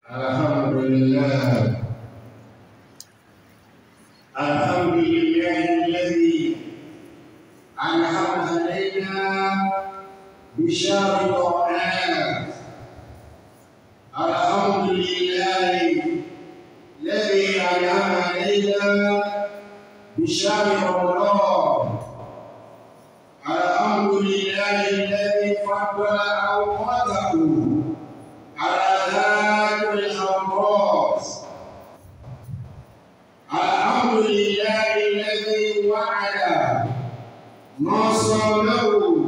الحمد لله الحمد لله الذي أنعم علينا بشار القرآن الحمد لله الذي أنعم علينا بشار رمضان الحمد لله الذي فضل أوقاته على ذات الأمراض الحمد لله الذي وعد ما صامه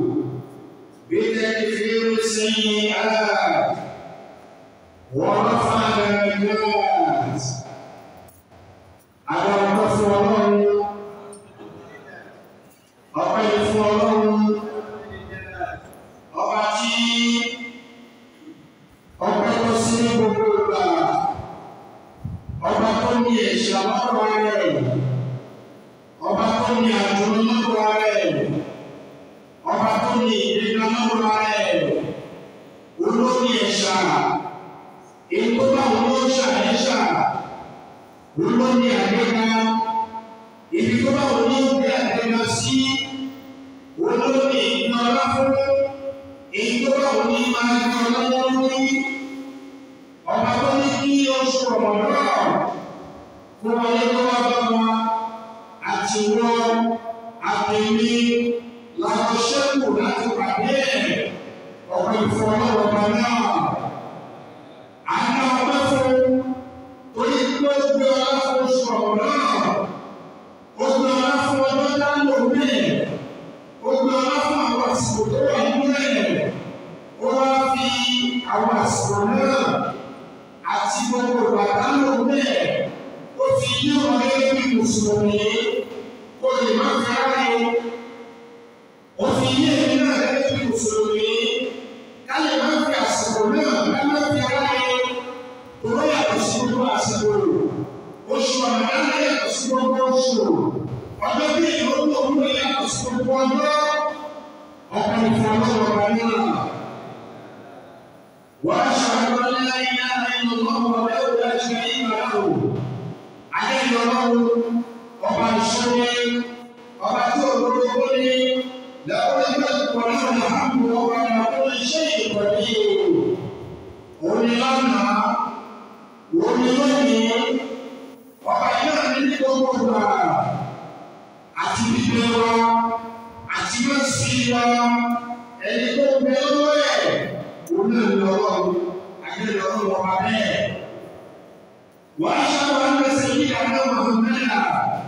بتكفير السيئات ورفع الدرجات على الرفع ọpẹ́ fún Ọlọ́run ọba tí ọpẹ́ tó sí ní gbogbo ìgbà ọba tó ní ẹ̀ṣẹ̀ lọ́dọ̀ rẹ̀ ọba tó ní àjùmọ̀ lọ́dọ̀ rẹ̀ ọba tó ní ìgbéga lọ́dọ̀ rẹ̀ olórí ẹ̀ṣà èyí tó bá wọn ló ṣàyẹ̀ṣà olórí àgbéga ibi tó bá wọn ló gbé àgbéga sí olórí ìgbìmọ̀ aláfọwọ́ èyí tó bá wọn ní máa gbé ọlọ́wọ́ lórí ọba tó ní kí oṣù ọmọdọ́ kó wọlé tó wá bá wọn àti wọn àtẹ̀mí làwọn ṣẹ́kù láti pàdé ẹ̀ ọ̀pọ̀ ìfọwọ́ ọba náà. Àná ọgbẹ́ fún torí pé ó gbé ọlá fún oṣù ọmọdọ́ ó gbé ọlá fún ọjọ́ dáńgò bẹ́ẹ̀ ó gbé ọlá fún àwọn àsìkò tó wà nínú ẹ̀ ó wá fi àwọn àsìkò náà àti gbogbo ìgbàdánù bẹ́ẹ̀ ó fi yí wọn gẹ́gẹ́ bí mùsùlùmí kó lè má fi ráyè ó fi yí èmi náà gẹ́gẹ́ bí mùsùlùmí ká lè má fi àsìkò náà ká má fi ráyè tó yàtọ̀ sí gbogbo àsìkò oṣù àmàlà yàtọ̀ sí gbogbo oṣù ọjọ́ bí ìlú òwúrọ̀ yàtọ̀ sí gbogbo ọjọ́ ọkọ̀ ìfọwọ́sọ̀rọ̀ náà. واشهد ان لا اله الا الله وحده لا شريك له عليه الله ọba ìṣòro ọba tí olóró ní lẹ́wọ́n ẹgbẹ́ ìpọ̀lẹ́ ọ̀nà àbú ọba ìyàwó iṣẹ́ ìpọ̀lẹ́ òní lánàá òní lónìí ọba iná ní ní gbogbo ìgbà àti bíbẹ wa àti mẹ́sì wa ẹni tó ń bẹ lọ́wọ́ ẹ̀ òun náà ní ọlọ́run àgbélé ọlọ́run ọba bẹ́ẹ̀. wọ́n á ṣàwọn ẹgbẹ́sẹ̀ yìí àná mọ̀ọ́mẹ́lá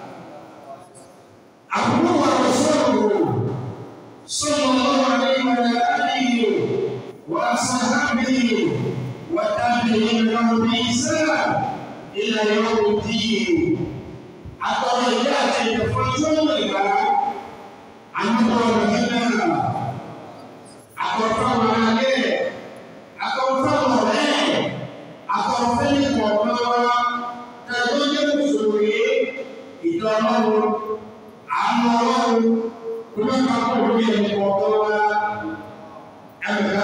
àbúrò wa lọ sọ́ọ̀rọ̀ sọ́ọ̀rọ̀ lọ́wọ́ ní ìwọ̀n àdìyẹ wọ́n á sọ hábìyẹ wọ́n dábì ìrìnàmù bí sẹ́lá ilẹ̀ yọ̀ọ́ dìyẹ. àtọ̀rọ̀ ìyá àti ìdẹ̀fọ́ tó ń lè gbà àmọ́ ọ̀rọ̀ yẹn náà àkọ́kọ́ wọn alẹ́ akọ̀fẹ́ ọ̀rẹ́ akọ̀fẹ́ ìkọ̀ọ̀kan wa kẹ́kọ̀ọ́ jẹ́ mùsùlùmí ìjọ ọlọ́run àánú ọlọ́run kò ní ká kó lórí ẹni kọ̀ọ̀kan wa ẹ̀ka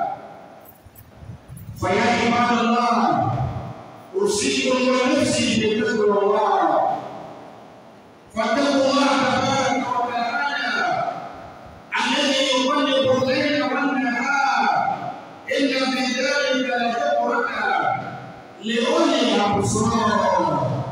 fàyà ìbádọ́lá òsì gbogbo ẹni sì ìdèkè gbogbo wa fàtẹ́kùn wa àtàkà ọ̀gá àyà الذي يقلب الليل والنهار إن في ذلك لذكرى لأولي الأبصار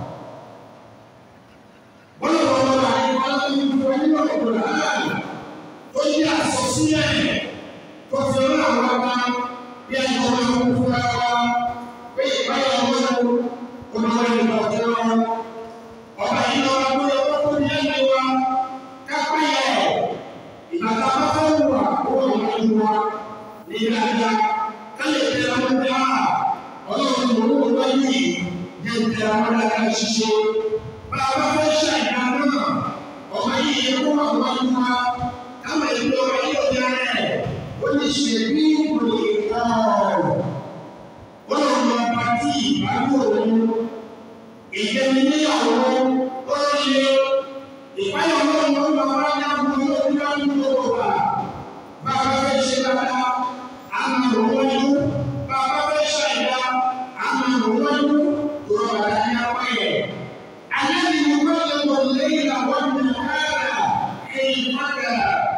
ولو الله عليه وسلم القرآن قل يا أسوسيين كفرنا وما يجب أن كفرا ويبقى يوم كما يقولون وبين ربنا وقل يجوا كفايه ìgbàgbọ́ bá fẹ́ wà owó ìwájú wa ní dáadáa káyọ̀ tẹ àwọn ọmọdé á ọlọ́run ló ń wá yìí jẹ́ tẹ àwọn ọmọdé ṣiṣẹ́ bá a bá fẹ́ ṣe àìdá náà ọmọ yìí yẹ kó wà wájú wa káwọn ìlú ọmọ yìí ọjà rẹ̀ ó ní ṣe bí ìlú ìkọ́ ọlọ́run lọ bá tí ìbáwò òun ìjẹni níyàwó ó ṣe ìpáyọ̀ ọlọ́run ló ń bá wá ní àbúrò yóò ní wá ní gbogbo wa bá a bá fẹ́ ṣe dáadáa àmọ̀ òun wájú bá a bá fẹ́ ṣàìdá àmọ̀ wò wájú tó rọra ní apá yẹn. Àlẹ́bí ni wọ́n lè wọ lẹ́yìn àwọn ọmọ káàrà èyí pátá.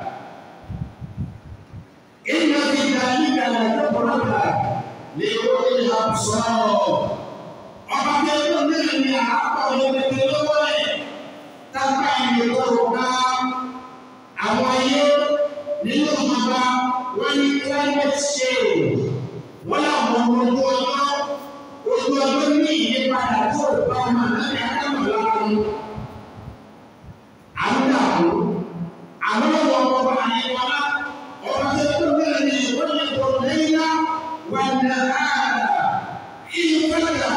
Ìgbà tí ìdájí kàlà tó kọ̀ọ̀kà lè wọ́n lè ha sọ̀rọ̀. Ọba kẹ́kọ̀ọ́ náà ni àápọ̀ yẹn kékeré lọ́wọ́ ẹ̀. Tábà ìlú tó ká àwọn ayé nínú ìjọba wọ́n ní climate change. Wọ́n làwọn ọmọ ojú ọjọ́ ojú ọjọ́ ní ìyípadà tó bá ọmọ náà ní akámọ̀ lára mu. Àwọn dàbò àwọn ọmọ ọmọ àyẹ̀wọ̀lá ọba tó kú náà ní wọ́n lè kọ́ lẹ́yìn wà ní àárà ìyípadà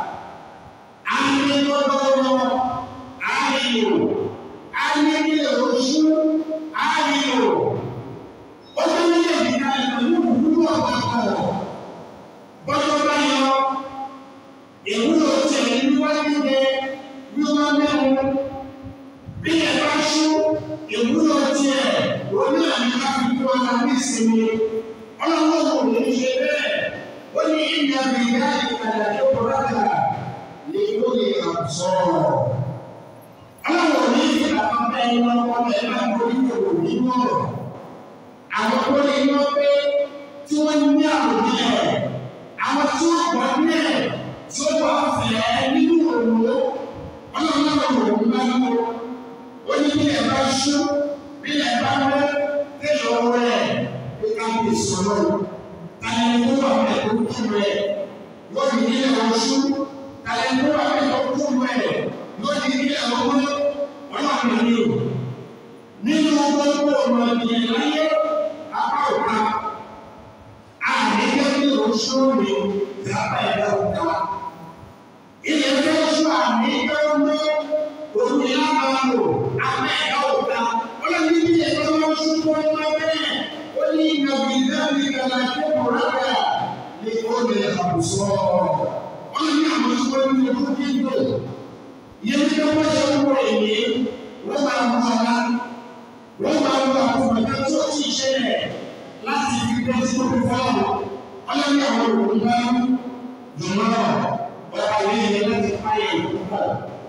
àyẹ̀wọ̀lọ́ àyẹ̀wò àyẹ̀wò oṣù àyẹ̀wò. Ọjọ́ méjèèjì ká ìpàdé òwúrò ọ̀pọ̀ bọ́jọ́ bá yọ ìwúlò tẹ̀ níwájú dé wíwá mẹ́rin bí ẹ bá ṣú ìwúlò tiẹ̀ òní àmì láti kú ara ní ìsinmi ọlọ́wọ́ kò ní ṣe bẹ́ẹ̀ ó ní ìgbà gbìyà ìkàlà tó kọ́ra kà ní ó lè àbùsọ̀ ọlọ́wọ́ ní ìgbà kan bẹ́ẹ̀ ni wọ́n kọ́ ẹ bá gbórí kòkò nínú ọ̀rọ̀ àwọn tó lè yọ pé tí wọ́n ní àròjẹ àwọn tí wọ́n gbọ́ nílẹ̀ tí ó bá fẹ́ nínú òwò ọlọ́run òwò bá mú ó ní bí ẹ bá ṣú bí ẹ bá mú kéèyàn rẹ̀ pé ká bí ìsọ̀rọ̀ kálẹ̀ tó wà pẹ̀ tó kú rẹ̀ yóò ní ilé oṣù kálẹ̀ tó wà pẹ̀ tó kú rẹ̀ yóò ní ilé ọgbọ́n ọlọ́run ní o nínú gbogbo ọmọ ìyẹn láyé apá òkà àdéhùn ní oṣù mi ìyápa ẹ̀dá òkà. Ilé ẹgbẹ́ oṣù àmì ìgbẹ́wọ́n òun ni a máa lò apá ẹ̀dá òkà. Ọlọ́run ní ẹgbẹ́ oṣù tó ń wá bẹ́ẹ̀. Ó ní ìgbàgbé ìdábì ìgbàlá tó kọ̀ rárá ní ó lè àbùsọ̀. Ọlọ́run ní àwọn oṣù tó ń lò fún kíkó. Ìyẹn tí wọ́n ṣe ń wọ èyí, wọ́n máa ń wọ ọ̀la. Wọ́n máa ń wọ àkùnfọ̀dá tó ti ṣẹlẹ̀ láti fi gbé tí wọ́n fi fọ́ọ̀mù ọlọ́run àwọn òkú bá ń jùmọ̀ ọ̀pá ilé yẹn láti fáyé púpọ̀.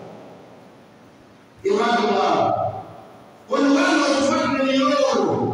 Ìwádìí wa, olùwàlú ọ̀fọ́ ìdílé yóò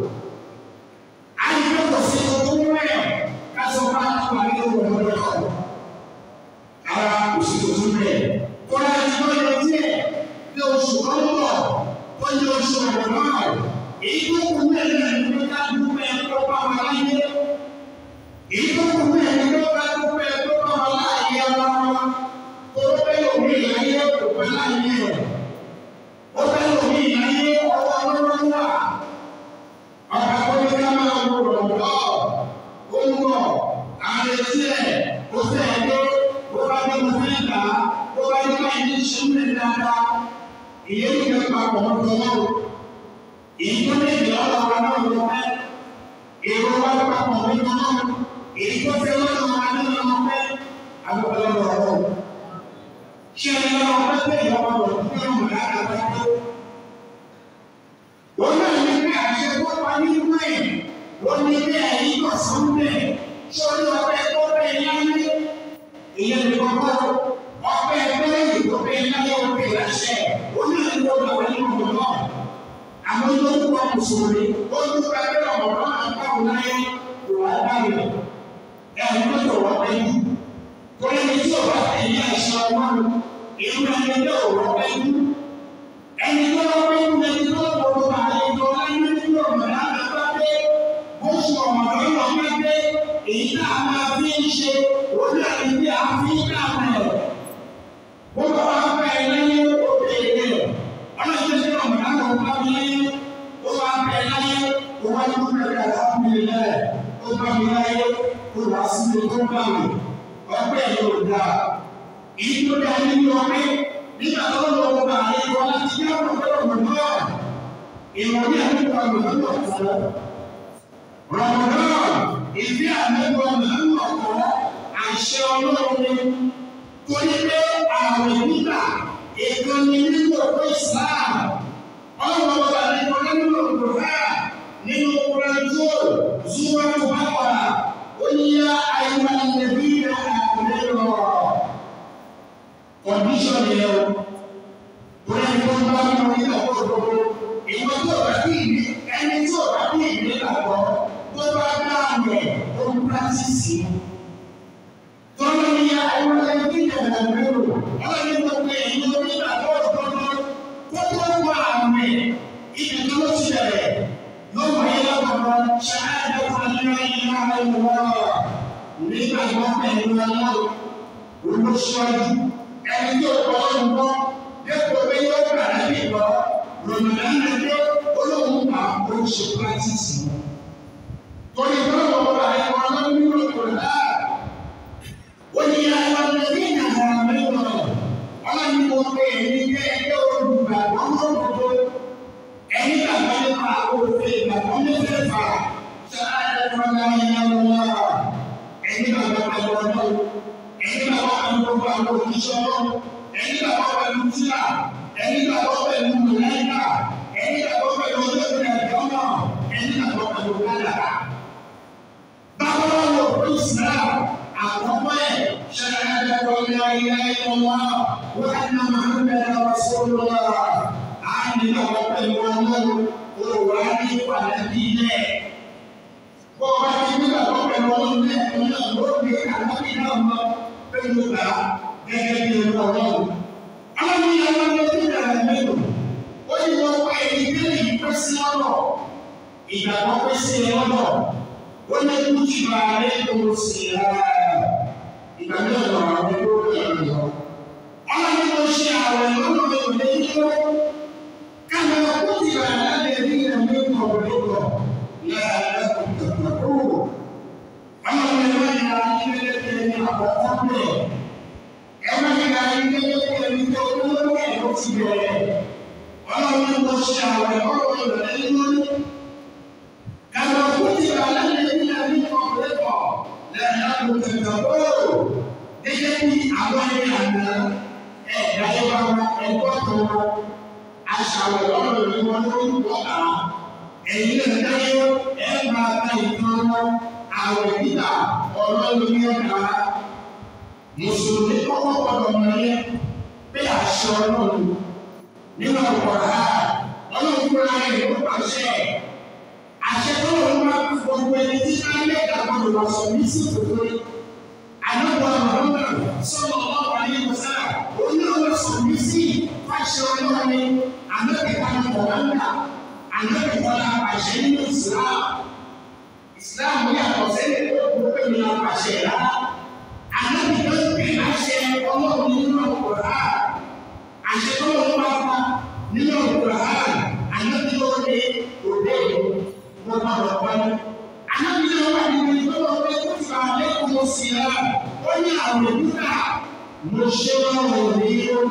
àyíkọ́ sí ọdún rẹ̀ kásọ̀ bá wà ní ọ̀rọ̀ ọ̀rọ̀ ara òsì tuntun rẹ̀. Kọ́lá ti wọ́n yọ díẹ̀ ní oṣù ọ̀pọ̀ tó yẹ oṣù ọ̀pọ̀ náà. Èyí tó kù mẹ́rin ní ká dúpẹ́ ẹ̀kọ́ bá wà láyé. Èyí tó kù mẹ́rin ní ká dúpẹ́ ẹ̀kọ́ bá wà láyé ara wa. Kóró bẹ́ẹ̀ lómi ìláyé kò pẹ́ láyé rẹ̀. Ó bẹ́ẹ̀ lómi ìláyé ọwọ́ ọlọ́run wà. Ọ̀pọ̀ akọ́ni ká máa wo rọ̀lọ́. Ó ń bọ̀, àrètí ẹ̀, ó fẹ́ dé, ó bá dé mo fẹ́ gbà á, ó bá dé báyìí ní ṣúlẹ̀ dáadáa. Ìyẹn ìgbẹ́ papọ̀ ọ̀dọ́ náà ìdílé ìyọ́lọ́ wa náà ló fẹ́ èrò wa papọ̀ nínú náà èyí tó fẹ́ lọ́dọ̀ wa nínú ọmọ fẹ́ àgbẹ̀wò lọ́dọ̀ ọ̀rọ̀ ṣé ẹni lọ́dọ̀ ọ̀pẹ́ pé ìyọ́wọ́ rẹ̀ fún ọmọ lára wa tó. wọ́n náà ní pé àṣẹ tó pa nínú ẹ̀ wọ́n ní pé ẹ̀yìn kọ̀ sọ́ńdẹ̀ sórí ọpẹ́ tó pẹ́ láyé ìyẹn ní kọ́kọ́ ọpẹ́ pẹ́ẹ́lì tó pẹ́ láyé ọpẹ́ láṣẹ onílẹ̀ ló wà nínú ọ̀dọ́ náà àwọn tó ń kọ́ mùsùlùmí ó ń dúpẹ́ pé ọ̀rọ̀ náà káwọn láyé kò wá dáyọ̀ ẹ̀ ń tó wọ́n pẹ́ jù torí ní tí ọba tẹ̀lé àṣà ọlọ́run ìlú ẹni tó wọ́n pẹ́ jù ẹni tó wọ́n pẹ́ jù ẹni tó wọ́n pọ̀ bá ayé tó láyé nínú ọ̀rọ̀ náà bá pé bó ṣe ọ̀rọ̀ lọ́wọ́ pẹ́ pé èyí tá a máa fi ń ṣe orí àti bí a fi ń kà mẹ́ bó bá wà pẹ́ láyé ó bèèrè ọlọ́run tó ọmọ náà lọ bá mi láyé ó bá bẹ láyé ó wá ní kúrẹ́ rẹ̀ láàbùlé lẹ̀ ó bá mi láyé ó wá sí mi tó bá mi ọgbẹ́ yóò dá èyí tó dá nínú ọgbẹ́ nígbà tó lọ wọ bá ayé wọn láti yá wọn fẹ́ ọmọ náà ìròyìn àdúgbò ọmọ náà lọ fún rọmọdán ìdí àdúgbò ọmọ náà lọ fún àṣẹ ọlọ́run torí pé àwọn ìgbà ètò ní nínú ọ̀pọ̀ Islam ọlọ́run ọba nínú nínú òkúra nínú kúrẹ́ńtò zúwọ́n tó bá wà ó ní yá ayélujára níbi ìrìn àkùnrin lọ nìyẹn o. Torí ẹni tó ń bá nínú ìgbàgbọ́ òdodo, ìwọ tó bá bí ìní, ẹni tó bá bí ìní gbàgbọ́, tó bá dá àmì ó ń pírátìsì. Tọ́lá ni àwọn ẹbí ìjọba mẹ́rò, ọlọ́ni gbogbo èyí ló ní ìgbàgbọ́ òdodo, tó tó wà àmì ibi tó ló ti bẹ̀rẹ̀. Yóò wáyé lọ́kọ̀ọ́ ṣáájú fún ẹgbẹ́ ìlú àwọn nígbà tó pẹ̀lú ọlọ́run olóṣèlú ẹni tó kọ́ ọ́n gbọ́ dépò pé yóò gbà lábì gbọ́ ròmìnà nàdé olóhùn pa oríṣi pírátìsì. Torí báwo wà ẹ̀kọ́ ọlọ́run nínú ìkòrò náà? Ó ní àwọn ọmọdé ìyàwó mẹ́wàá ọlọ́run mo pe èmi jẹ́ ẹgbẹ́ olùgbàgbọ́ mọ́tòtò ẹni gbàgbọ́ nípa òfin ìgbàgbọ́ mẹ́fẹ̀ẹ̀fà ṣáà ẹ̀kọ́ náà yẹn lọ́wọ́ ẹni bàbá pẹ̀lú ọdún ẹni bàbá pẹ̀lú gbogbo àwọn òṣìṣẹ́ ọlọ́run ẹni bàbá pẹ̀lú tíra ẹni bàbá pẹ̀lú mọ̀lẹ́kà ẹni bàbá pẹ̀lú ọlọ́run ẹ̀dọ́nà ẹni bàbá pẹ̀lú kádàrá. báwo ló wọ pé islam àkọ́kọ́ ẹ̀ ṣẹlẹ̀ ẹ̀dẹ́gbọ́n ní ayé ayé wọn wọ́n á ná máa ń bẹ̀rẹ̀ wá sórí wa á ní bàbá pẹ̀lú ọlọ́run òwò á ní ìpàdé bí ilẹ̀ bó o bá ti nígbà tó pẹ̀lú ọdún ní ẹ̀kọ́ náà ló gbé àlábì náà mọ pẹ̀lú gbà gẹ́gẹ́ bí ẹ̀rọ ọlọ́run. Ọlọ́run yẹn wọ́n lé ní ìdàgbà mélòó. Ó ní wọ́n pa èyí bẹ́ẹ̀ yìí pẹ́ sí ọ̀rọ̀. Ìgbàgbọ́ pẹ́ sí ọ̀rọ̀. Ó ní kú jù ààrẹ tó sì rà. Ìgbà náà lọ àwọn ẹgbẹ́ òkè ọ̀rọ̀. Ọlọ́run ló ṣe àwẹ̀ lọ́nà ìwé yíyó. Káwọn kú jù ààrẹ ní ìrìnàmí ọ̀rọ̀ la'allakum tattaqun. Àwọn ọmọ ẹ̀rọ ìlà ìṣẹ̀lẹ̀ tẹ̀lé ní àkọ́kọ́ bẹ̀. Ẹ̀rọ ìlà ìṣẹ̀lẹ̀ tẹ̀lé ní olówó ẹ̀rọ ti bẹ̀rẹ̀. Ọlọ́run ló ṣe àwẹ̀ ọ̀rọ̀ ìrọ̀lẹ́ lórí. Kàmá kú ti bá lálẹ́ ní àbí ọ̀pọ̀lọpọ̀ la'allakum tattaqun. Gẹ́gẹ́ bí àwọn ẹ̀yà àná ẹ̀dá ẹ̀wà ẹ̀kọ́ tó wọn. Aṣàwẹ̀ ọ̀rọ̀ ìwọ̀n ló ń bọ̀ náà ẹ̀yin náà dáyé ẹ máa ta ìtàn wọn àwẹ̀ nígbà ọ̀rọ̀ lórí ọ̀gá mùsùlùmí kọ́kọ́ gbọ́dọ̀ mọ̀ yẹn pé àṣẹ ọlọ́run nínú ọ̀pọ̀lá ọlọ́run fúnra rẹ̀ ló pàṣẹ àṣẹ tó lọ́wọ́ máa kú gbogbo ẹni tí máa ń lẹ́ka gbọ́dọ̀ wà sọ ní sí òkúrò àdókò àmàlùmọ̀ sọ̀rọ̀ ọlọ́wọ́ ayé wọ́sá onílọ́wọ́ sọ ní sí fàṣẹ ọlọ́run àmọ́kẹ́ta ní kọ̀ọ̀mọ́ńdà ànábì kọ́lá àṣẹ nínú islam islam yàtọ̀ sẹ́lẹ̀ tó kúrò pé mi náà pàṣẹ rárá ànábì tó ń pè láṣẹ ọlọ́run nínú ọ̀pọ̀lá àṣẹ tó ń bá fa nínú ọ̀pọ̀lá ànábì tó ń lé òde mo bá lọ wáyé ànábì náà wà nínú ìgbọ́dọ̀ pé kó ti bá lẹ́kọ̀ọ́ mo sì rà ó ní àwọn òdúrà mo ṣe wọn wò ní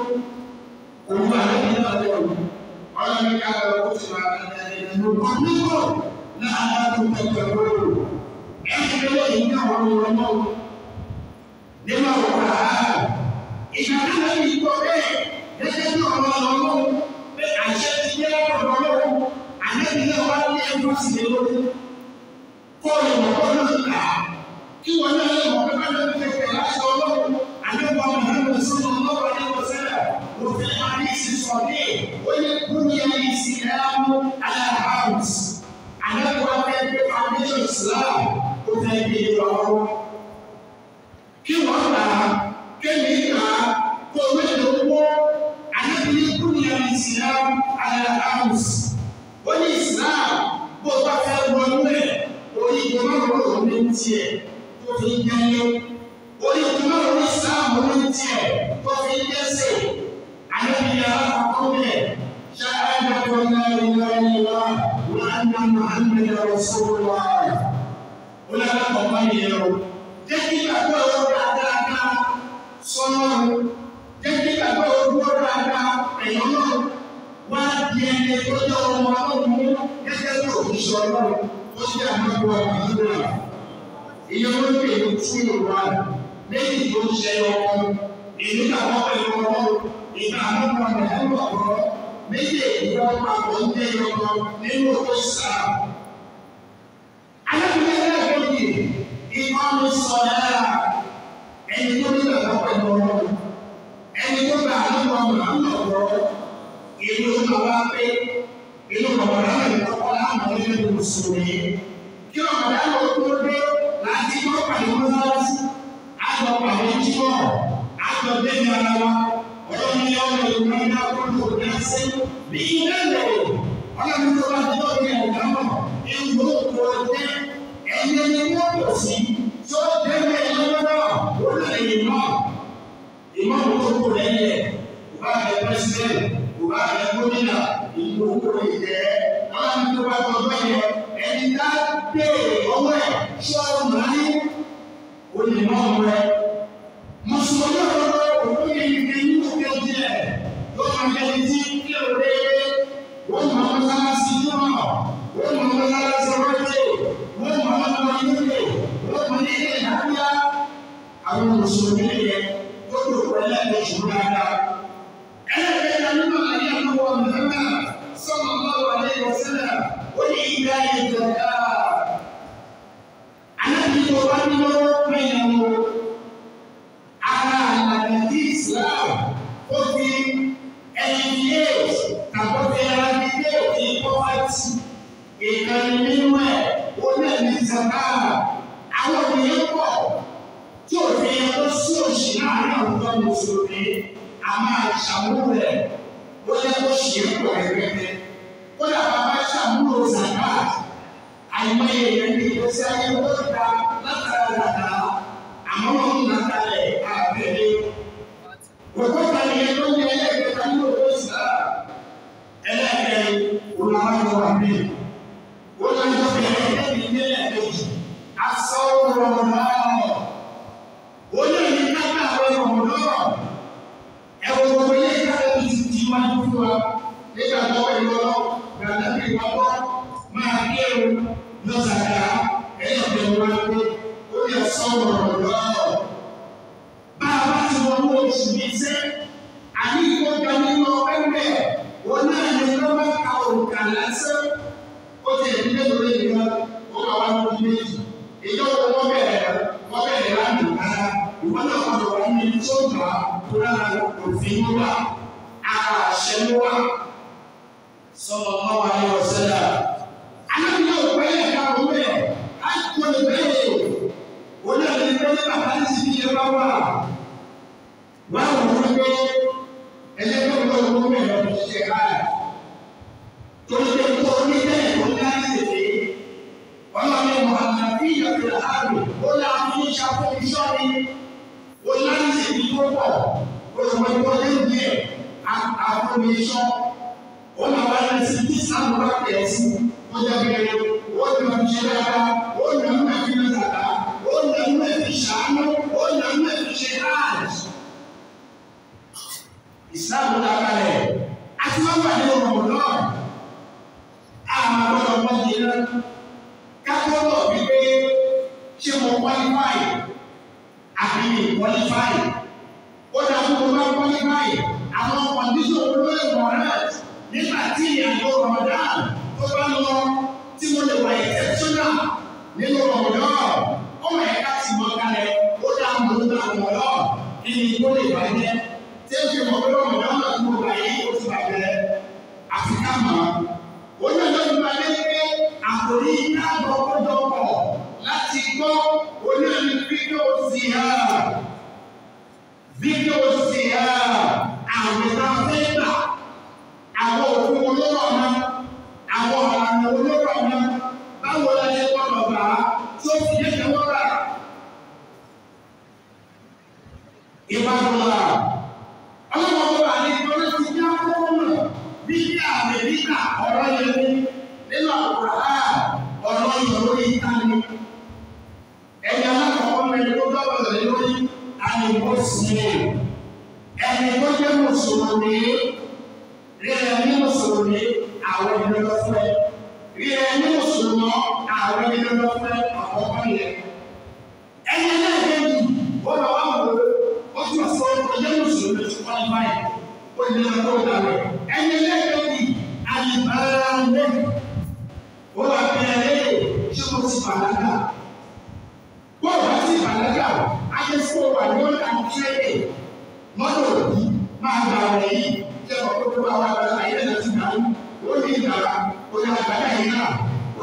òun ànábì náà lọ́wọ́ ọlọ́run ká lọ kó ti máa bá ẹni ló kọ́ nígbò láàárọ̀ tó tẹ̀lé lóru. Ẹni tó lè ní àwọn ọmọ ọmọ nínú ọ̀rọ̀ àárọ̀. Ìgbà náà lè yí kọ́ bẹ́ẹ̀ gẹ́gẹ́ bí ọmọ ọmọ pé àṣẹ ti yẹ ọ̀rọ̀ ọlọ́run. Àlẹ́bí náà wá ní ẹgbẹ́ sí i lórí. Kó o lè mọ̀ kó náà kà á. Kí wọ́n náà lè mọ̀ pé bá lọ́ọ́ tẹ̀lé láti ọlọ́run. Àlẹ́bí ọmọ ìlú sọ́nà ọlọ́run ní ọ̀sẹ̀ وفي الحديث الصحيح بني الاسلام على خمس على وفاة حديث الاسلام وفي الدعوة kí wọ́n gbà á kémi gbà á kó o méjì owó àyẹ̀bí kúnyà islam alahams ó ní islam bó o bá fẹ́ wọnú ẹ̀ orí ìgbìmọ̀ ló ní tiẹ̀ tó fi ń jẹ́lé orí ìgbìmọ̀ ló ní islam ló ní tiẹ̀ tó fi ń jẹ́sẹ̀. الذي يرى قوله شهادة أن لا إله إلا الله وأن محمدا رسول الله ولا تقوم اليوم جدك أقول dáadáa sọ́nà jẹ́kí àgbà ojú ọ̀rọ̀ àgbà ẹ̀yọ́nà wá di ẹni tó jẹ́ ọmọ ọlọ́run gẹ́gẹ́ bí òṣìṣẹ́ ọlọ́run ó sì àmọ́gbọ́ àdúrà ìyẹn ló pè ní tí ìwà lẹ́yìn tó ń ṣe ọkọ èyí kàwọ́ pẹ̀lú ọlọ́run ìgbà àmọ́gbọ́ ẹ̀rọ ọ̀rọ̀ méjèèjì wọn papọ̀ ń jẹ́ ọkọ nínú òkú sáà. Alábìlẹ̀ ẹlẹ́gbẹ̀ẹ́ ìmọ̀ mi sọ dára ẹni tó ní bàbá pẹ̀lú ọmọ ẹni tó gbà àlọ́ mùsùlùmí kí ọ̀gá ló tó dé láti gbọ́ pàdé mọ́sálásí àjọ pàdé jímọ̀ àjọ bẹ́ẹ̀ ara wa ọlọ́run ní ọmọ ìlú ní akọ́kọ́ òní àṣẹ bí ilé lẹ̀ ọlọ́run tó bá ti lọ́ọ́ ní ọ̀gá mọ̀ ìlú òkú ọdẹ ẹ̀yẹ ni wọ́n pọ̀ sí tí ó dẹ́gbẹ́ ìlú náà ó lè yìí mọ́ ìmọ̀ òkú lẹ́yìn ẹ̀ kò bá bẹ pẹ́sidẹ̀ntì kò bá bẹ gómìnà ìlú òkú ìjẹ́ ọlọ́run tó bá tọ́jú yẹ ẹni tá béèrè ọwọ́ ẹ̀ ṣọ́ọ̀rù náà ní olùmọ̀ ọ̀rẹ́ mùsùlùmí ọ̀rọ̀ òkú yìí ní inú kejì ẹ̀ yóò máa jẹ́ ti kí o dé wọ́n mọ̀ ọ́n sára sí i náà wọ́n mọ̀ ọ́n sára sí ọ̀rẹ́dẹ̀ wọ́n mọ̀ ọ́n lọ ilé wọ́n mọ̀ ní ilé ìdábíyá àwọn mùsùlùmí yẹn tó tó pẹ̀lẹ́ ẹ̀ṣù dáadáa. ẹlẹ́gbẹ̀ta nínú àyè àlọ́wọ́ mẹ́fà sọ́mọ́ báwo alẹ́ ìwọ̀sẹ́lẹ̀ ó ní ìgbà ìjọba. alábìyí wa ní lọ́wọ́ pẹ̀lú ara àlàyé tí Islam ó fi ẹnìyéèt tàbí fi ẹnìyéèt ní pọ́fẹ́tì ìkànnì nínú ẹ̀ ó lè ní zaka àwọn ènìyàn pọ̀ tí ò fi ẹjọ́ sí òṣì láàárín àwùjọ mùsùlùmí a máa ṣàmúlò rẹ̀ ó yẹ kó ṣe é pọ̀ ẹgbẹ́gbẹ́ ó dà bàbá ṣàmúlò zaka àìmọye èèyàn ní ìgbésí ayé ó da látara dàda àmọ́ wọn ń nà kalẹ̀ àbẹ̀lẹ̀. Òkúta ni ẹjọ́ ní ẹlẹ́gbẹ̀ta ní òkú ìsìlá. Ẹlẹ́gbẹ̀ẹ́ olùwàjọ wà bí. Olùwàjọ bẹ̀rẹ̀ ẹ̀mí ní ẹ̀ẹ́dẹ́jì. Aṣọ rọrùn náà. Olóyìn kápá àwọn ọmọ náà. Ẹ̀wọ̀n gbogbo ilé ìkápẹ́ mi ti di wájú fún wa. Nígbà tó wẹ̀ lọ, gbàgbé mi wá bọ́. Máa gbé o lọ́sàkà ẹ̀yọ̀ bẹ̀rẹ̀ wá pé ó yẹ sọ̀rọ̀ lọ́wọ́. Bá a bá ti wọ́n mú oṣù yìí sẹ́, àní ìkọ́jà nínú ọ̀pẹ́pẹ́, wọn náà ní lọ́wọ́ ka òǹkà lásán. Ó ti ẹ̀dí mélòó lè ní wọn, ó kà wá lórí méjì. Ìjọ wo wọ́n bẹ̀rẹ̀ wọ́n bẹ̀rẹ̀ láti kára. Ìwọ náà gbọdọ̀ wá ní ibi tó gbà tó lára òfin ló wà. Ara àṣẹ ló wà. Sọ̀rọ̀ mọ́ wa ní ọ̀sẹ̀ náà. Alábìyẹ̀ òpẹ́ yẹ̀ ká òun bẹ̀, á kó lè bẹ́ẹ̀ wọ́n náà lè gbé bàbá ní ti fi ẹgbẹ́ wà. Wọ́n á wọ́n gbé ẹlẹ́gbẹ́ wọn lọ́wọ́ mẹ́rin ọdún ṣiṣẹ́ káyà. Torí pé kó o ní bẹ́ẹ̀ kó ní láti tètè. Wọ́n máa ní Mùhàmmad bí ìyàgbé àárò. Ó ní àwọn ní ìṣàkóso iṣọ́ ni. Ó ní láti tètè tó pọ̀. Ó sì wọ́n tó lé ní ẹ̀ àwọn iṣọ́. Ó máa wá ní sí kí sáàmù bá tẹ̀ sí. Ó jẹ́ bẹ́ẹ̀ ó ní ọdún ṣe dáadáa. Ó ní ọdún ẹ̀fí mẹ́ta ó nà ń mẹ́ fi ṣàánú ó nà ń mẹ́ fi ṣe hajj. Ìsìláàmù la kalẹ̀ àti wọ́n wà ní ọ̀rọ̀ náà. Àmà gbọ́dọ̀ wọ́n di iná. Kákó lọ wípé ṣé mo qualify àbí mi qualify. Ó dà fún mo bá qualify àwọn condition olóyè warrant nígbà tí ìyàgò Ramadan tó bá lọ tí mo lè wà exceptional nínú Ramadan ọmọ ẹ̀ka ti mọ kalẹ̀ ó dá mọ̀ ní àwọn ọ̀rọ̀ ìní tó lè bàjẹ́ tí ó fi mọ̀ pé ọmọ náà náà tó wà yìí ó ti bàjẹ́ àfikà mọ̀. ó ní ọjọ́ ìgbà dé pé àkòrí iná gbọ́kọ́dọ̀pọ̀ láti gbọ́ oní ẹni fídíò sí ha fídíò sí ha àwọn ìta fẹ́ gbà àwọn òfin olóró ọ̀nà àwọn ọ̀nà olóró ọ̀nà báwo la ṣe gbọ́dọ̀ gbà á tí ó fi yẹ́kẹ̀ wọ́n rà. Ìbádọ́lá. Ọlọ́wọ́ bọ́ wà ní ìgbọ́nà ti ní akọ́kọ́ náà bí ní àmì nígbà ọ̀rọ̀ yẹn ní nínú àkùrá ọ̀rọ̀ yẹn lórí ìta ni. Ẹni alákọ̀ọ́kọ́ mẹ́rin tó dọ́gba lọ lórí àyìnbó sí i. Ẹni tó jẹ́ mùsùlùmí rí ẹni mùsùlùmí àwọn ìdílé fún ẹ. Rí ẹni mùsùlùmí àwọn ìdílé fún ẹ àkọ́kọ́ yẹn. Ẹni ẹlẹ́gbẹ̀ẹ́ ó lọ wá wò ó tún ọ̀sán ọjọ́ mùsùlùmí ti wọ́n báyìí ó ní ọjọ́ ìdàrẹ́. Ẹni ẹlẹ́gbẹ̀ẹ́ àyìnbáyé ó wà bí ẹlẹ́yẹ ṣé mo ti bàlágà. Bó o bá ti bàlágà, ayé fún wa ní ọ̀dà kílẹ̀dẹ̀ mọ́tò òbí máa gbà rẹ̀ yìí jẹ́ ọ̀pọ̀ tó bá wà lọ́la ayé náà ti gbà ó ní ìgbàlá ó ní àgbàdá yìí náà ó ní àgbàdá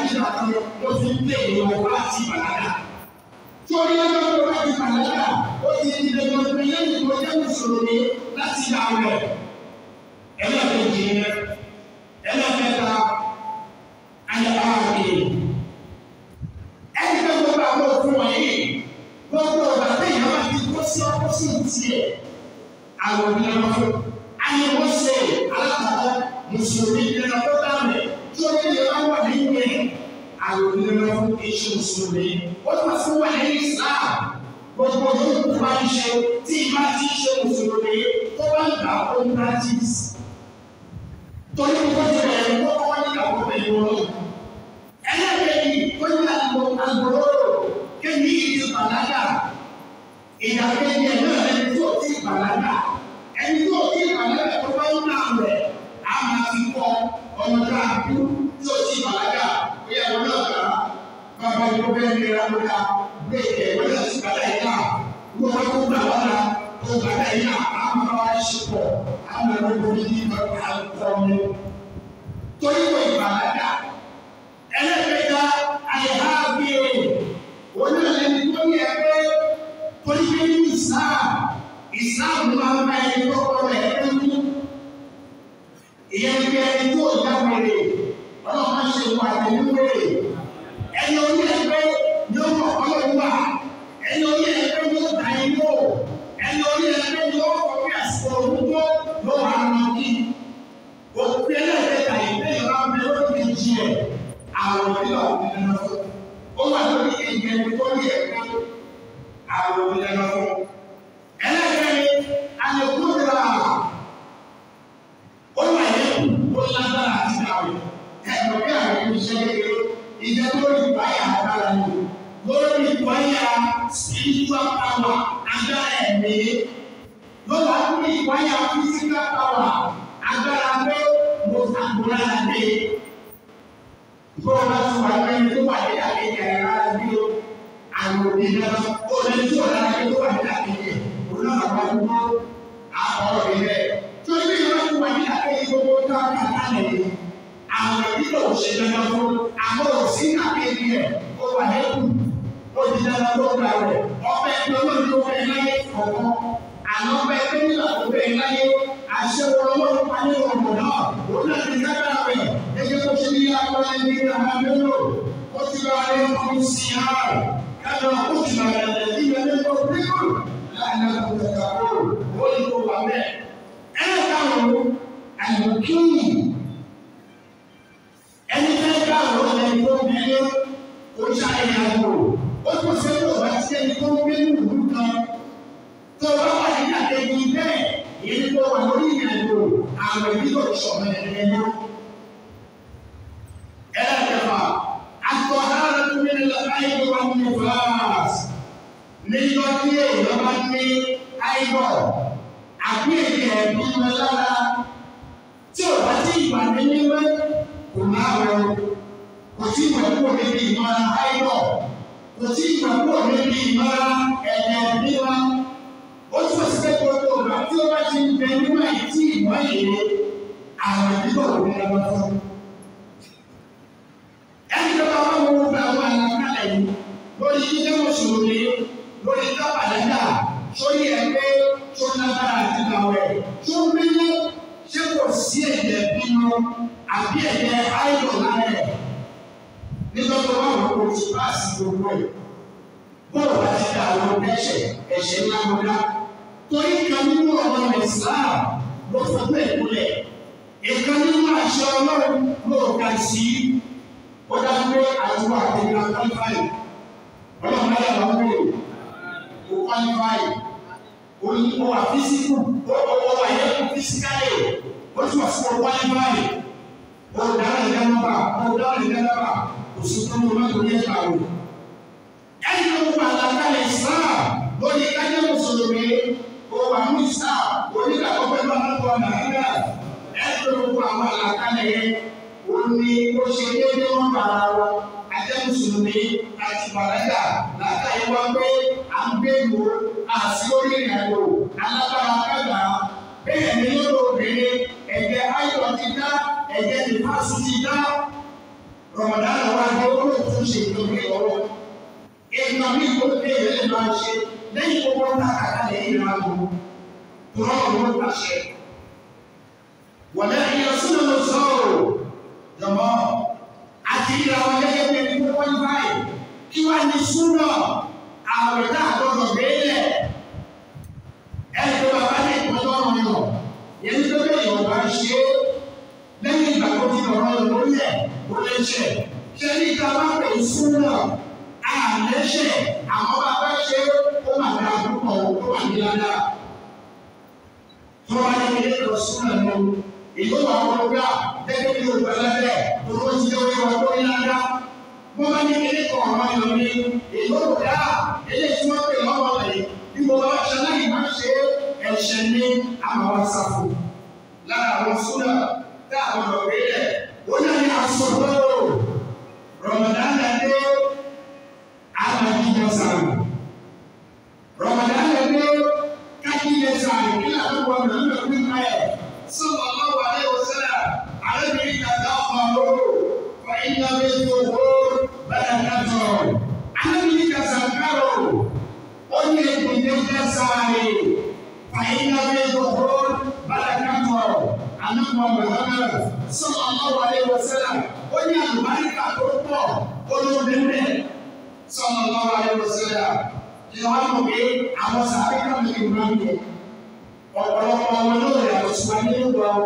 nígbà kan ló fi ń pè ní ọwọ́ láti bàlágà. Torí ọjọ́ tó bá ti bàlágà, ó ti di dandan pé lẹ́yìn tó jẹ́ mùsùlùmí láti dá rẹ̀. Ẹlẹ́ẹ̀kejì ni ẹlẹ́ẹ̀kẹta ayẹyẹ àgbè. Ẹni pé gbogbo àwọn òfin wọ̀nyí, gbogbo ọ̀gá téèyàn bá ti kó sí ọ́pọ́sì tiẹ̀, àwọn òbí lọ́wọ́ fún. Ayé wọ́n ṣe alákọ̀ọ́ mùsùlùmí nínú ọjọ́ dáàmì tí ó lè wá wà nínú ẹ̀ àwọn onírúurú fún iṣu mùsùlùmí ó tún fún wà nínú Islam gbogbo yóò tó bá ń ṣe tí ìbá ti ṣe mùsùlùmí tó bá ń gbà ó ń practice torí gbogbo ti bẹ̀rẹ̀ kó kọ́ ní àwọn pẹ̀lú wọn. ẹlẹ́gbẹ̀ẹ́ni tó ní àgbo àgbòrò kéwì ìdí bàlágà ìdàkejì ẹ̀ náà ẹni tó ti bàlágà ẹni tó ti bàlágà tó bá ń nà rẹ̀ á máa fi kọ́ ọmọdé àbú tí ó ti bàlágà ó yẹ wọn náà kà á bàbá yìí ó bẹ́ẹ̀ ní ìlànà ká bẹ́ẹ̀ ẹ̀ wọ́n yà sí bàtà yìí náà wọ́n wá kó gbà wọ́n náà tó bàtà yìí náà á máa wá ṣe pọ̀ á máa lọ bọ́ ní ìgbà àkọ́ mi. torí wọ́n ìbàlágà ẹlẹ́gbẹ̀dá àyẹ̀há bí o wọ́n náà lẹ́nu tó yẹ pé torí pé ní ìsáà ìsáà máa ń bá ẹni tó kọ́ rẹ̀ ẹni ìyẹn bí ẹni tó yá wẹrẹ ọlọ́run máa ṣe wà nínú wẹrẹ ẹni orí ẹgbẹ́ yóò mọ ọlọ́run wà ẹni orí ẹgbẹ́ yóò dá inú ẹni orí ẹgbẹ́ yóò kọ bí àsìkò òwúgbó ló wà lọ kí òkú ẹlẹ́dẹ̀ẹ́ta ìgbẹ́ yóò máa bẹ lórí kejì ẹ̀ àwọn òbí wà nínú fún ó wà lórí kejì ẹni tó rí ẹgbẹ́ àwọn òbí nínú fún ẹlẹ́gbẹ́ alẹ́kùn rà ó wà yẹn ó lágbára àti àwẹ̀ ẹ̀rọ bí àwọn ẹni ṣe kékeré ìjẹ́ lórí ìbáyà agbára ni lórí ìbáyà spiritual power agbára ẹ̀mí lọ́wọ́ lórí ìbáyà physical power agbára pé mo àgbóra dé bọ́ọ̀ bá tún wà lẹ́yìn tó wà ní àkejì ẹ̀rọ bí o àwọn òbí náà ó lè tí ò lára tó wà ní àkejì òun náà wà lọ́wọ́ àkọ́rọ̀ ilẹ̀ tó ní ìwé wà ní àkejì gbogbo tó wà ní àkàlẹ̀ àwọn ìdílé òṣèlú dandan fún àwọn òsì àkejì ẹ̀ ó wà lẹ́kùn ó di dandan tó gbà rẹ̀ ọbẹ̀ tí olóòtú tó fẹ́ láyé kọ̀ọ̀kan àná ọbẹ̀ tó nílò tó fẹ́ láyé àṣewọ ọlọ́run pálí ọ̀gbọ̀n náà òun náà ti dábàá rẹ̀ gẹ́gẹ́ bó ṣe ní akọ́lá ní àwọn mélòó ó ti bá a lé ọmọ sí i hàn kájọ ó ti bá a lẹ̀ ní ilé tó pípọ̀ láàrin àwọn ìgbàgbọ́ ó ní kó wà bẹ́ẹ̀. ẹ káwọn àyùkíyì ẹni fẹ́ káwọn ẹni tó bẹ́ẹ̀ ó ṣàyẹ̀ àgbò ó tún ṣe tó bá ti ẹni tó ń gbé ní ìlú kan tó bá wà ní àtẹ̀jú bẹ́ẹ̀ èyí tó wà lórí ìrìnàjò àwọn ẹbí tó sọ̀rọ̀ ẹ̀rẹ́ náà. ẹlẹ́kẹ̀fà àtọ̀hárà tó ní láyé wà ní fúláàsì níjọ́ tí èèyàn bá ní áìbọ̀ àbí èdè ẹ̀bí wọn lára tí ò bá tí ìgbà ní mímọ́ kò máa wọ kò tí ìwà kúrò níbi ìmọ̀ra áìbọ̀ kò tí ìwà kúrò níbi ìmọ̀ra ẹ̀dẹ̀ ẹ̀bí wọn ó tún sí pé gbogbo ọ̀gá tí ó bá ti ń bẹ nínú àyè tí ìmọ̀ yìí àwọn ìdíbò ò ní lọ́wọ́ fún. ẹni tó bá wà wọ́n wọ́n gba àwọn àlàkalẹ̀ yìí lórí jíjẹ́ mùsùlùmí lórí kábàlẹ́dà sórí ẹgbẹ́ tó lágbára àti ìgbàwẹ̀ tó mímú ṣé kò sí ẹ̀jẹ̀ bímọ àbí ẹ̀jẹ̀ áìlọ̀ lára ẹ̀ nígbà tó wà wọ́n kò tí bá sí gbogbo ẹ̀ bọ́ọ̀lù àti àwọn ẹ̀ṣẹ̀ ẹ̀ṣẹ̀ ńlá ńlá torí kan nínú ọ̀rọ̀ Islam ló fọ́ bẹ́ẹ̀ múlẹ̀ ìkan nínú àṣẹ ọlọ́run ló ga sí ó dájú pé àtúwọ̀ àtẹ̀yìnlá kọ́lífàì ọlọ́run ayé àwọn ọmọ rẹ̀ kò kọ́lífàì ó wà físíkù ó wà yẹ kó físíkálì ó tún wà sí ọ kọ́lífàì ó dáná ìdánábà ó dáná ìdánábà kò sí tó ń lọ lórí ẹ̀ka rẹ̀ ẹni tó ń pa àlàkalẹ̀ Islam lórí kájẹ́ mùsùlùmí ó wà ní Islam onígbàgbọ́ pẹ̀lú àlọ́kọ̀ nàìjíríà ẹni tó ń pa àwọn àlàkalẹ̀ yẹn ó ní ó ṣe déédéé wọn bàrà wọn ajẹ́ mùsùlùmí àti bàlágà látàrí wọn pé à ń gbé ìwò àti orí ìrìnàjò alágbára kágbà bẹ́ẹ̀ ni lọ́dọ̀ obìnrin ẹ̀jẹ̀ ayọ̀ ti dá ẹ̀jẹ̀ nípasù ti dá rọmọdánù wa dé olóòtú ṣe ìtòkè ọwọ́ ìgbà mi kò dé ìrẹ́ lè máa ṣe lẹ́yìn gbogbo ọ̀tá kàkà lẹ́yìn ìrìn àgbo tó rọrùn ló pàṣẹ. wọ̀lẹ́ ìyẹn súnmọ́ ló sọ̀rọ̀ jọmọ́ àti ìlà wọn gẹ́gẹ́ bí ẹni tó wọ́n báyìí kí wàá ní súnmọ́ àwẹ̀ náà gbọ́dọ̀ gbélé ẹni tó bàbá ní ìpọ́njọ́ ọ̀rọ̀ yọ̀ yẹn ní pé yọ̀ bá ṣe é lẹ́yìn ìgbà tó ti lọ́rọ́ yọ̀ lórí ẹ̀ ó lè ṣe ṣe ní ìta bá pè é súnmọ́ àlẹ́ṣẹ̀ àwọn bàbá ṣe ó mà dáa púpọ̀ ó wà ní ládàá tó wá ní ilé lọ súnmọ́ lọ èyí wà wọ́n gbà gẹ́gẹ́ bí olùkọ́ lẹ́bẹ̀ tó ló ti yẹ wọ́n tó ní ládàá mo máa ní ilé kan ọ̀rọ̀ yọ̀ ní èyí ó dá ilé tí wọ́n pè lọ́wọ́ rẹ̀ bí mo bá ṣe láì má ṣe ẹ̀ṣẹ̀ ní àmàwá sáfù lára àwọn súnà tá àwọn ọ̀rọ̀ rẹ̀ ó náà ní asọ̀rọ̀ Ramadan dé àmàjíjọ sàrò Ramadan dé kájíjẹ sàrò kí làwọn ọmọ mi lọ sí ká ẹ̀ sọ̀rọ̀ lọ́wọ́ alẹ́ òṣèlú àrẹ́bìnrin kàtà ọ̀rọ̀ fún iná méjì owó bẹ́ẹ̀ kàtọ̀ àrẹ́bìnrin kàtà kárò ó ní ìdíje sáré fàyínà méjì owó bẹ́ẹ̀ kàtọ̀ ànágbọ̀n Muhammad sọ̀rọ̀ lọ́wọ́ alẹ́ òṣèlú ó ní àlùbáríkà tó pọ̀ olóde bẹ́ẹ̀ sọ̀rọ̀ lọ́wọ́ alẹ́ òṣèlú ìwà mọ̀ pé àwọn sàbẹ̀ kan lè máa ń yẹ ọ̀pọ̀lọpọ̀ ọmọ náà yà lọ sí wa nínú ìgbà wo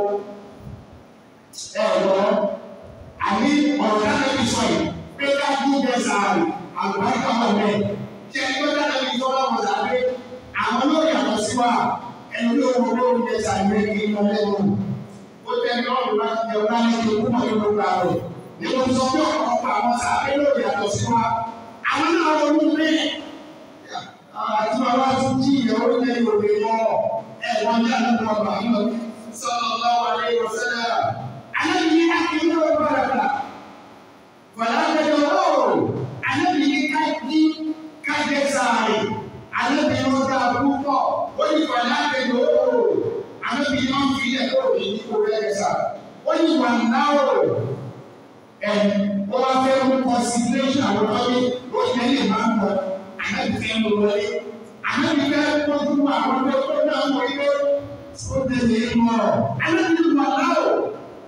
ẹ lọ àbí ọ̀rọ̀ dáná bí sọ yìí pé ká kú bẹ sàárì àlùbáríkà wà bẹ́ẹ̀ tí ẹni tó dáná bí sọ wọn sàbẹ̀ àwọn náà yà lọ sí wa ẹni tó wọ ló ń bẹ sàárì rẹ kí n lọ lẹ́nu ó tẹ ní ọ̀rọ̀ láti jẹ ọ̀rọ̀ láti jẹ òkú mọ̀ nínú ìgbà rẹ̀ nínú sọ pé ọ̀pọ̀lọpọ̀ àwọn sàbẹ̀ náà yà lọ sí wa àwọn náà wọnú bẹ́ẹ̀ àti bàbá tó jí ìyàwó ilé ìwòye lọ ẹ wọn ní àdúgbò ọba àmọ́ sallallahu alaihi wasallam anabi ní akéwì ọba rẹ wàlá àgbẹjọ ó anabi ní kájí kájẹ sáré anabi ní ọjà púpọ̀ ó ní wàlá àgbẹjọ ó anabi ní wọn fi ilẹ̀ kó o ní kó rẹ kẹsà ó ní wà náà ó ẹ ó wá fẹ́ mú consideration àwọn ọmọdé ó ní ẹni máa ń bọ̀ anabi fẹ́ mú wọlé anabi fẹ́ tọ́jú àwọn ọmọdé tó náà wọlé ó tẹ̀lé mọ́ anabi wà náà ó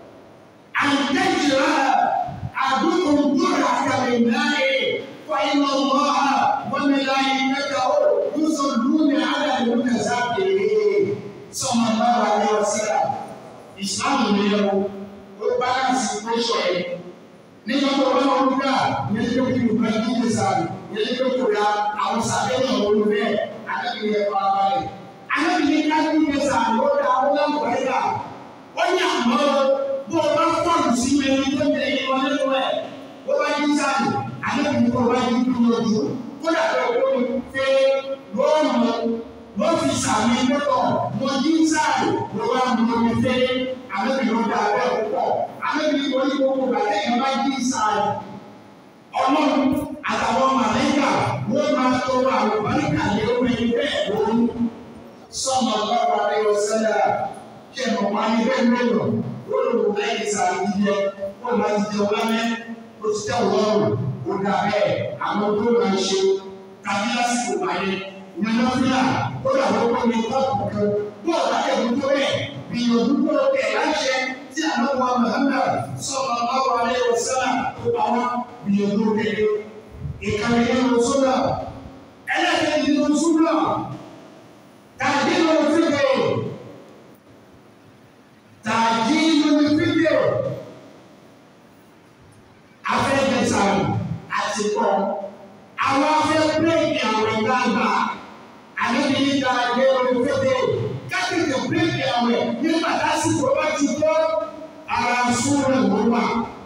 àǹtẹ̀jìlá àdúgbò gbọ́dọ̀ àkàlẹ̀ náà فإن الله وملائكته يصلون على المتسابقين صلى الله عليه وسلم Islam ni o o balance equation yẹn nígbà tó bá wọn gbà ní ẹjọ́ kí n bá kí n sáré ní ẹjọ́ kó ya àwọn sáré náà wọlé bẹ́ẹ̀ alábìyẹ yẹn fara balẹ̀ alábìyẹ ká kí n sáré ó dá ó láwùjọ yá ó ní àmọ́ bó o bá fọ́ọ̀nù sí mi ní tó tẹ̀lé ní wọlé tó ẹ̀ bó bá yí sáré alábìyẹ kó wá yí kúrò lójú kó dàbẹ̀ owó mi fẹ́ lóòmù ló fi sàmì lọ́tọ̀ mo yí sáré ló wá mú omi fẹ́ alábìyẹ ó dá abẹ́ púpọ̀ alábìyẹ kò ní gbogbo bàtẹ́ yẹn bá yí sáré ọlọ́run àtàwọn màlẹ́kà wọ́n máa tọrọ àwọn bàríkà lé omi bẹ́ẹ̀ lórí sọ́mọ lọ́wọ́ adéwọ́ sẹ́lẹ̀ kí ẹ̀ mọ̀ wáyé bẹ́ẹ̀ lóyún olùkọ́ lẹ́yìn sáré jíjẹ wọ́n máa ti jẹ ọlọ́mẹ́ ó ti tẹ̀ ọlọ́run ó dà bẹ́ẹ̀ àwọn tó máa ń ṣe tàbí lásìkò wáyé ìyànlọ́fíà ó dà wọ́n kọ́ ní kọ́ọ̀pù kan bó ọ̀dà ẹ̀kú tó bẹ́ẹ̀ gbìyànjú kó tẹ̀ láṣẹ tí àwọn ọmọ Muhammad sọ̀rọ̀ lọ́wọ́ adéwọ́ sẹ́lẹ̀ tó bá wọn gbìyànjú kéde ìkànnì nínú súnà ẹlẹ́kẹ̀ẹ́ nínú súnà tàbí nínú fídíò tàbí nínú fídíò afẹ́gbẹ̀sàrù àti kọ́ àwọn afẹ́ bírèkì àwọn ìgbàgbà àdébìyí tàbí nínú fídíò kákìtì bírèkì àwọn nígbà lásìkò bá ti tó ara súnà ló wà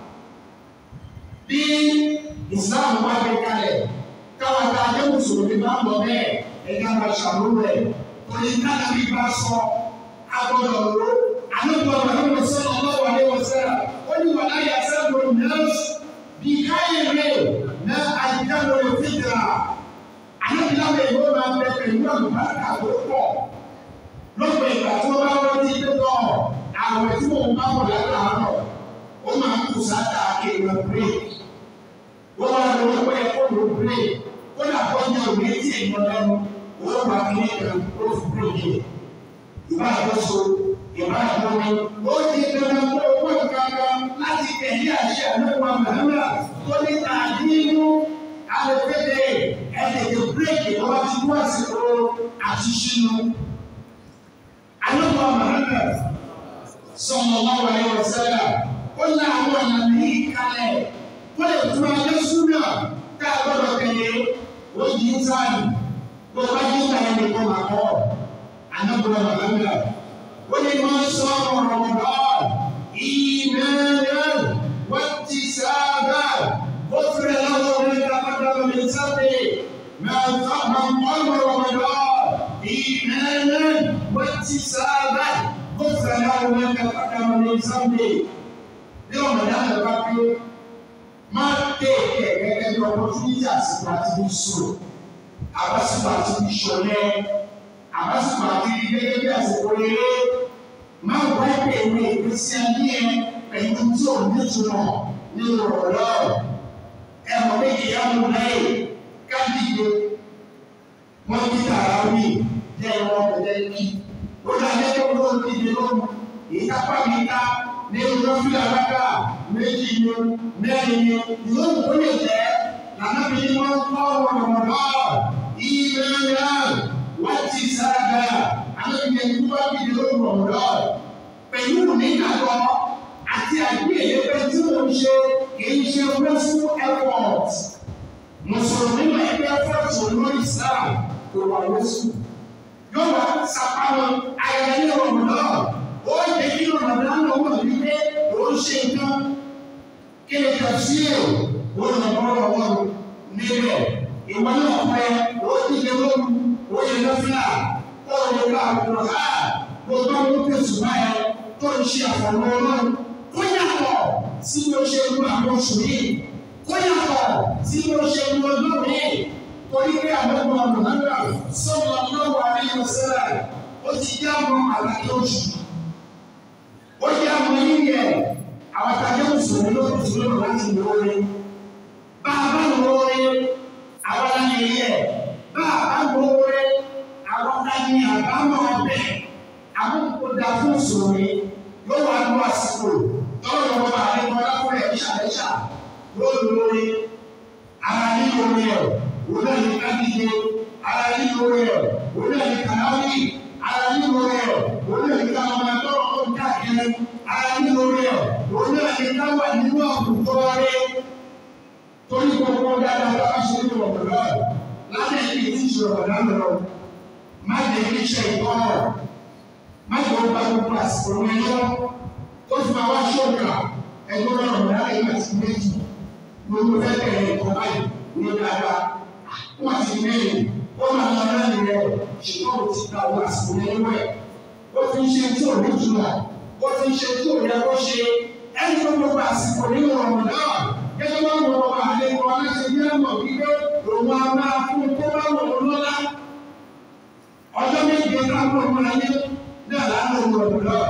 bí islam wá gbé kalẹ̀ káwọn tá a jẹ́ mùsùlùmí bá ń bọ̀ bẹ́ẹ̀ ẹ̀ka máa ṣàmúlò ẹ̀ torí káàdà bí bá sọ agbọ́dọ̀ lò àlùkò ọ̀rọ̀ sọ̀rọ̀ lọ́wọ́ ní wọ́n sẹ́ra ó ní wàlá yà sẹ́gun nọ́ọ̀sì bí káyọ̀ rẹ̀ ná àyíká lórí fìdíra àlùkìláwẹ̀ yóò máa bẹ pẹ̀lú àlùbáríkà tó pọ̀ lọ́pọ̀ ìgbà tí wọ́n bá wọ́n ti dé tọ̀ àwọn tí wọ́n bá wọ̀ látàárọ̀ ó máa ń kù sáta èèyàn break wọ́n wá lọ wọ́n pẹ́ kó ló break kó dà kó ní òwe tí èèyàn lẹ́nu wọ́n wá kí ní kan ó fi break yẹ ìbá àkóso ìbá àkómi ó di dandan kó owó kankan láti tẹ̀lé àṣẹ àlọ́wọ́ àmàlà tó ní tàdínú alẹ́pẹ́lẹ́ ẹ̀ẹ́dẹ̀dẹ̀ break wọ́n ti mú àsìkò àti sínú. àlọ́wọ́ àmàlà sallallahu alaihi wasallam ó ní àwọn ọ̀nà ní ìkàlẹ̀ ó lè tún ayé súnà tá a gbọ́dọ̀ tẹ̀lé ó yí sáàlì bó bá yí sáàlì nìkan máa kọ́ anábùrọ̀ màlámà ó ní máa sọ ọ̀rọ̀ ọ̀rọ̀ ìmẹ́rẹ́ wọ́n ti sábà ó fẹ́rẹ̀ lọ́wọ́ orí kápákọ̀ mi sábẹ̀ máa ń kọ́ ọ̀rọ̀ ọ̀rọ̀ ìmẹ́rẹ́ wọ́n ti sábà gbọ́sẹ̀ láwọn ọmọ ẹ̀ka pátá wọn ní sànńdé ní ọ̀nà náà bá pé máa tẹ̀ ẹ̀ gẹ́gẹ́ bí opportunity àsìkò àti bí sùn àbásìkò àti bí sọ̀lẹ̀ àbásìkò àti bí gẹ́gẹ́ bí àsìkò eré máa wá ẹ̀pẹ̀ ìwé ìgbésí ayé ẹ̀ pẹ̀lú tí ò ní ìtumọ̀ nínú ọ̀rọ̀ ẹ̀mọ́ méjì yá mú láyè káàdìgbé wọ́n ti tààrà wí jẹ́ ìwọ̀n ọ̀dẹ́ kí lórí adéjọ́ ló ń dìde lóru ìkápá mi ká ní olófin alága méjì ni mẹ́rin ni yóò kó lè jẹ́ lànà mi ni wọ́n kọ́ ọ̀rọ̀ ìwé náà wọ́n ti sára alẹ́bíyẹn tó bá dìde lóru ọ̀rọ̀ pẹ̀lú nígbàgbọ́ àti àgbéyẹ̀yẹ pé tí mo ń ṣe kìí ṣe western airport mùsùlùmí máa ń gbé fọ́ọ̀tù lórí Islam kò wà western yóò wá sàpamọ́ ayẹyẹ ní ọ̀rọ̀mọ̀dọ́ ó yẹ kí ọ̀rọ̀mọ̀dọ́ náà wọ̀ wípé ó ń ṣe nǹkan kí ni kàfí ẹ̀ ó lọ bọ́ọ̀rọ̀ wọn níbẹ̀ ìwọ náà pẹ́ ó ti lé lóru ó yẹ lọ́fíà ó lè ká àkùrọ̀ ha gbogbo ọmọ pèsè báyẹn tó ń ṣe àfọ̀mọ́ ọlọ́run kó yàtọ̀ sí bí ó ṣe lu àwọn oṣù yìí kó yàtọ̀ sí bí ó ṣe lu ọdún yìí torí pé àbẹ̀wò àmàlà sọ̀rọ̀ lọ́wọ́ àríyàn sẹ́lẹ̀ ó ti jẹ́ àwọn àlàyé oṣù. ó jẹ́ àwọn yíyẹ àwọn tàbí mùsùlùmí ló ti lórí láti lóore. bá a bá lóore àwọn aláyẹ yẹ bá a bá lóore àwọn tàbí àbámọ̀ ọbẹ̀ àwọn kò dá fún mùsùlùmí yóò wá lọ àsìkò tọ́lọ̀ lọ́wọ́ bá a lè kọ́ lápẹ́ ìṣàlẹ́ṣà yóò lóore ara ní lóore ẹ̀ wòlé ní kábíyé ara nínú rẹ̀ wòlé ní kànáwí ara nínú rẹ̀ wòlé ní káwọn ẹgbẹ́rún tó ń káàkiri ara nínú rẹ̀ wòlé ní káwọn nínú àwùjọ rẹ̀ torí gbogbo dáadáa bá ṣe ní ọ̀pọ̀ lọ́wọ́ lábẹ́ ìdí tí ìṣòro ọ̀dà ń lọ má lè ní ṣe ìkọ́rọ̀ má lè wọ́n bá gbogbo àsìkò rẹ̀ lọ ó fi máa wá ṣọ́ọ̀kà ẹgbẹ́ rẹ̀ ọ̀dà ẹ̀yìn àti méjì gbogbo fẹ́ bẹ̀rẹ̀ ìkọ́ báyìí ní dáadáa wọ́n ti mẹ́rin ó máa lọ lẹ́yìn rẹ̀ ṣùgbọ́n ó ti gba owó àsìkò nínú ẹ̀. ó fi ń ṣe tí ò ní jùlọ ó fi ń ṣe tí ò yẹ kó ṣe ẹni tó gbogbo àsìkò nínú ọ̀rọ̀ náà gẹ́gẹ́ bá wọn ọba àlejò aláṣẹ ní ẹ̀mọ̀ wípé òun á máa fún tó bá wọn ò lọ́lá. ọjọ́ méje láwọn ọmọ ayé náà láwọn ọmọ ọ̀rọ̀ náà.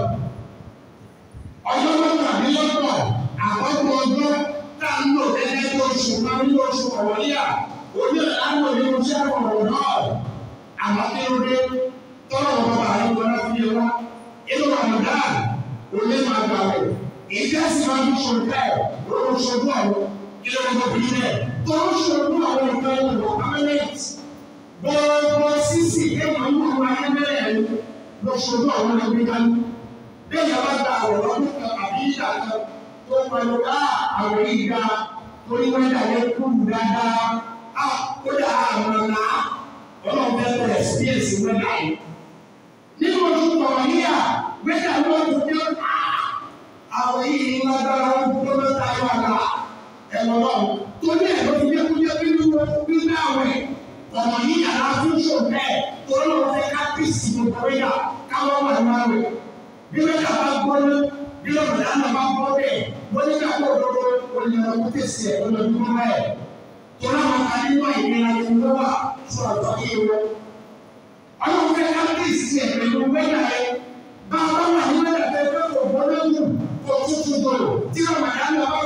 ọjọ́ mọ́kànlélọ́gbọ̀n àkọ́kọ́ ọjọ́ tá a ń lò gẹ́gẹ́ bí oṣù kan ní oṣù ọ̀wọ́líà orí àwọn ènìyàn tí a kọ̀ náà àmọ́ kí ló dé tọ́lọ̀ bàbá àyíkọ́ náà fi wá inú Ramadan olè máa gbà wẹ̀ ìdí àti máa fi ṣòro bẹ́ẹ̀ lórí ṣojú àwọn kí ló dé bí rẹ̀ tó ń ṣojú àwọn nǹkan ìlú permanent gbogbo sísì kéwòn ní àwọn ayélujára ló ṣojú àwọn ẹgbẹ́ dání bẹ́ẹ̀ yàrá gba àwọn ọdún kan àbí ìdá kan tó pẹ̀lú ká àwọn ìgbà torí wẹ́dà yẹn kúrú dáadáa kódà àwọn ọ̀nà ọlọ́run fẹ́ bẹ̀rẹ̀ experience wẹ́dà yìí. Nínú oṣù kọ̀ọ̀ yíyà wẹ́dà ló ń fi ọ́ àwọn yìí ní lágbára wọn tó ló ta yọ àgbà ẹ̀rọ náà. Torí ẹ̀ ló fi jẹ́ kó jẹ́ nínú nínú àwẹ̀ ọ̀nà yíyà náà fún ṣò bẹ́ẹ̀ torí wọn fẹ́ ká pèsè gbogbo wẹ́dà káwọn wà ní àwẹ̀. Bí wẹ́dà bá gbóná bí ọ̀nà náà bá gbọ́ bẹ́ẹ̀ wọ́n ní ká kó òdodo olùyàwó kó tẹ̀sí ẹ̀ olùdókòwò bẹ́ẹ̀ tọ́lá wọn ká nínú ìlera tó ń wá fún ọ̀tọ̀ yìí wọ́n. ọlọ́run fẹ́ ká bí ìsìn ẹ̀ pẹ̀lú wẹ́dà ẹ̀ bá a bá wà ní wẹ́dà tẹ́ fẹ́ kò bọ́ lẹ́wù kò tútù dòrò tí ọmọ ìyá náà bá fọ́ọ̀lù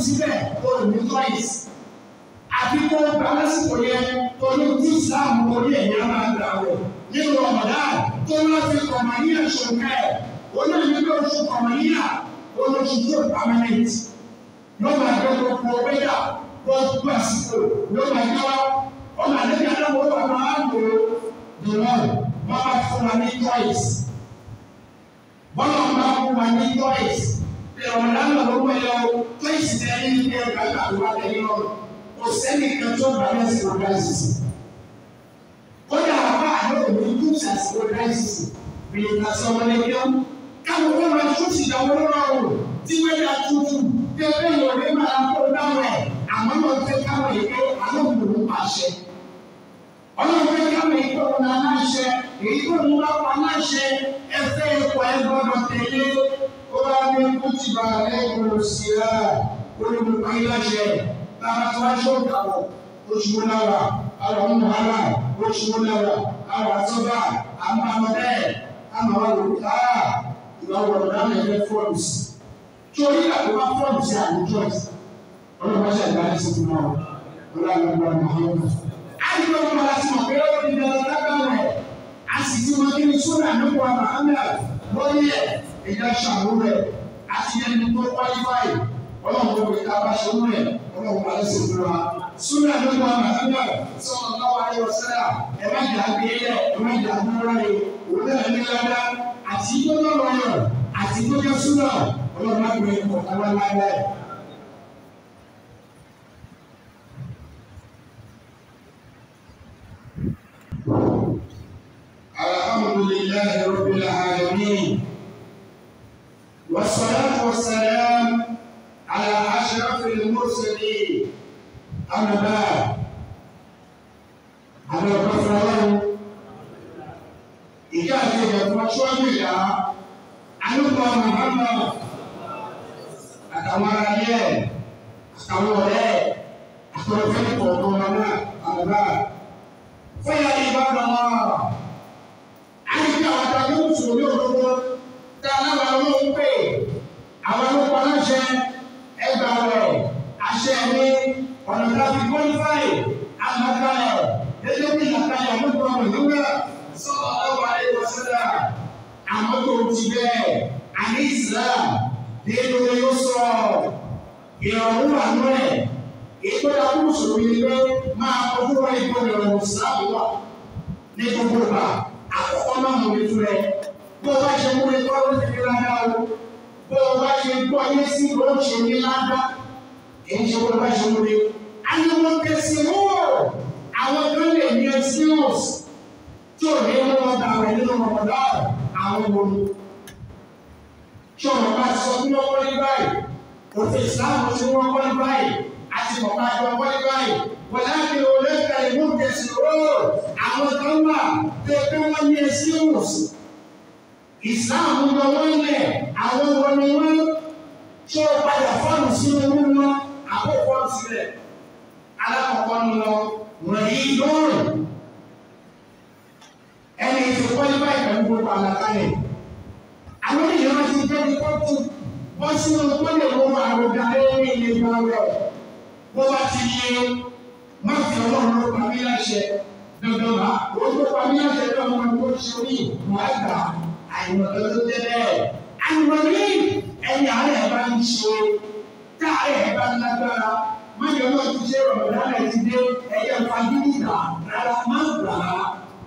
síbẹ̀ o ò ní choice àbí kó gba lásìkò yẹn torí tí Islam orí ẹ̀yà máa gbà wọ̀ nínú ọ̀mọ̀dá tó wọ́n fi kọ̀mọ̀níyà ṣòkè olóyìn bí oṣù kọ̀mọ̀níyà olóṣù tó permanent ló máa gbé gbogbo wẹ́dà gbogbo àsìkò ló máa gbé wá ọmọ àdébí adáwọ̀ wà máa ń lò dùnmọ́ wọ́n bá fún wa ní choice bọ́lá wọn bá fún wa ní choice bí ọ̀mọ̀dá náà ló wọ̀ yọ choice tẹ̀ ní ilé ẹ̀ka àgbà tẹ̀lé lọ́rùn kò sẹ́ni kan tó bá yẹn sí ọ̀gá ìsìsì kódà àbá àlọ́ òní kú sàṣì ọ̀gá ìsìsì bìlì kàṣọ ọmọlẹ́kẹ́ káwọn wọn máa tún ti dàwọ́ lọ́rùn tí wọ́n yà tútù tẹ́lẹ̀ yóò rí màá kó dáwọ̀ ẹ̀ àmọ́ náà fẹ́ káwọn yìí pé àlọ́ òun pàṣẹ. ọlọ́run fẹ́ káwọn yìí pé òun náà láṣẹ èyí tó ń wá pa láṣẹ ẹfẹ́ ẹ̀kọ́ ẹ gbọ́dọ̀ tẹ̀lé ó wá ní kùtìbà lẹ́kọ̀ọ́ sí ẹ̀ olùkọ́ ayé láṣẹ lára tí wọ́n ṣe òkàwọ̀ oṣù wọn lára àwọn ọmọ wàhálà oṣù wọn lára àwọn àtọ́gbà àmọ́ àwọn bẹ́ẹ̀ àmọ́ àwọn olùkọ́ ìwà wọ̀rọ̀ dáná ẹgbẹ́ fọ́ọ̀mùsì torí àkókò fọ́ọ̀mùsì àmì choice ọlọ́pàá ṣe àgbà ẹ̀sìn fún wọn ọlọ́pàá ọmọ ọmọ àyùbọ̀ ọmọ láti mọ̀ pé ó ti dẹ̀rọ̀ lágbàá rẹ̀ a sì ti mọ kí ni sódà nípa Muhammad lórí ẹ̀ ẹ̀yà ṣàwó rẹ̀ àti ẹni tó qualify ọlọ́run tó wí ká bá ṣe wú rẹ̀ ọlọ́run bá lẹ́sìn fún wa. Súnà ló wà màdánà sọ̀rọ̀ lọ́wọ́ ayé ọ̀sẹ́dà ẹ má jà gbé lẹ̀ ẹ má jà gbé rẹ̀ òun náà ní ládá àti tó lọ́rọ̀ yọ̀ àti tó jẹ́ súnà ọlọ́run má gbé ẹ̀kọ́ káwá ládá ẹ̀. Alhamdulillahi rabbil alamin. والصلاة والسلام على أشرف المرسلين أما بعد على الرفضان إذا كنت مشروع بلا أنبا محمد àtàwọn ará yẹ àtàwọn ọ̀rẹ́ àtàwọn fẹẹ kọọkan wọn náà àbá fẹyà ìbára wọn àyíká àwọn àtàwọn mùsùlùmí òdodo tá a náà wọn ń pè àwọn ọlọ́pàá láṣẹ ẹgbà rẹ̀ àṣẹ mi ọ̀nà tàbí kọ́lífàì àmàkàlẹ̀ gẹ́gẹ́ bí àkàlẹ̀ àmọ́tò ọmọ ìlúwẹ̀ sọ́ọ̀ ọ̀wà ìwọ̀sẹ̀dá àmọ́tò ti bẹ́ẹ̀ àní Islam nínú yóò sọ ìrọ̀rùn wà nú ẹ̀ ìgbọ́dọ̀ kúrò sọ̀rọ̀ yìí pé máa kọjú wọn ìgbọ́dọ̀ ìrọ̀rùn Islam wà ní gbogbo ìgbà àkọ́kọ́ náà mọ̀ ní fúnrẹ́ bó o bá ṣe mú ikọ́ ló ti fi ládá o bó o bá ṣe gbọ́ ayé sí ló ń ṣe ní ládá èyí ṣe bó o bá ṣe mú ní. Àyẹ̀wò kẹsì mú àwọn kan lè ní excuse tí ò ní mú wọn dà rẹ̀ nínú ọ̀pọ̀lọpọ̀ àwọn olú. Ṣé ọ̀nà bá sọ fún wọn kọ́lé báyìí? Òfin ìsìláàmù tí wọ́n kọ́lé báyìí àti bàbá àjọ kọ́lé báyìí. Wọ́n láti olè ka ìmú kẹsì ró àwọn kan wà tó pé wọ́n ní excuse ìsìláàmù lọ wọ́n lẹ̀ àwọn wọn ni wọ́n tí ó padà fọ́ọ̀nù sínú owó wọn àkókò sílẹ̀ alákọ̀ọ́kọ́ ń lọ wọ̀nyí lóòrùn ẹni tí wọ́n ní báyìí pẹ̀lú gbogbo àlàkalẹ̀ àwọn ènìyàn ti jẹ́ ní kọ́tù wọ́n sínú wọ́n lè wọ́n àrògà lórí ilé ìgbà rẹ̀ wọ́n bá ti yé má fi ọlọ́run ló pa mí láṣẹ dandan bá òun ló pa mí láṣẹ bí ọmọ ẹgbẹ́ òṣèlú wàá gbà àìmọ̀tọ́ tó jẹ́ bẹ́ẹ̀. Àìmọ̀lẹ́ ẹ̀yà rẹ̀ bá ń ṣe káàrẹ̀ bá ń lágbára. Máyọ̀ náà ti ṣe rọ̀mọ̀dá rẹ̀ ti dé ẹ̀yẹ fagídí gbà rárá má gbà á.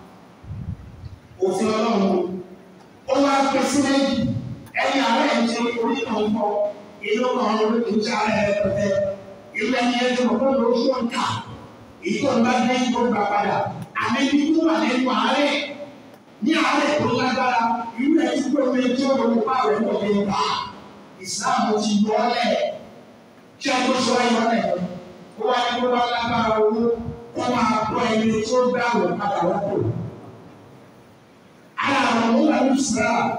Òfin ọlọ́run ó wá pẹ́ sí méjì. Ẹ̀yà rẹ̀ ń ṣe orí kan kọ inú kan lórí kì í ṣe ààrẹ rẹ̀ pẹ̀tẹ́. Ilé ẹni ẹ̀ tó kọ́ ló ṣó ń kà. Ìtọ́ ń bá dé ìgbó gbà padà. Àmì ikú wà nínú àárẹ̀ ní àárẹ̀ tó lágbára irú ẹ̀ tí pé omi tí ó lọ wá rẹ̀ lọ lè bá ìsìláàmù ti yọ ọ́ lẹ̀ kí ẹ tó sọ ẹ̀yọ́ lẹ̀ ó wá ní kó wá lágbára owó kó máa bọ́ ẹni tí ó gbà wọ̀ padà wọ́pọ̀. Ara àwọn ọmọ wà ní ìsìláàmù.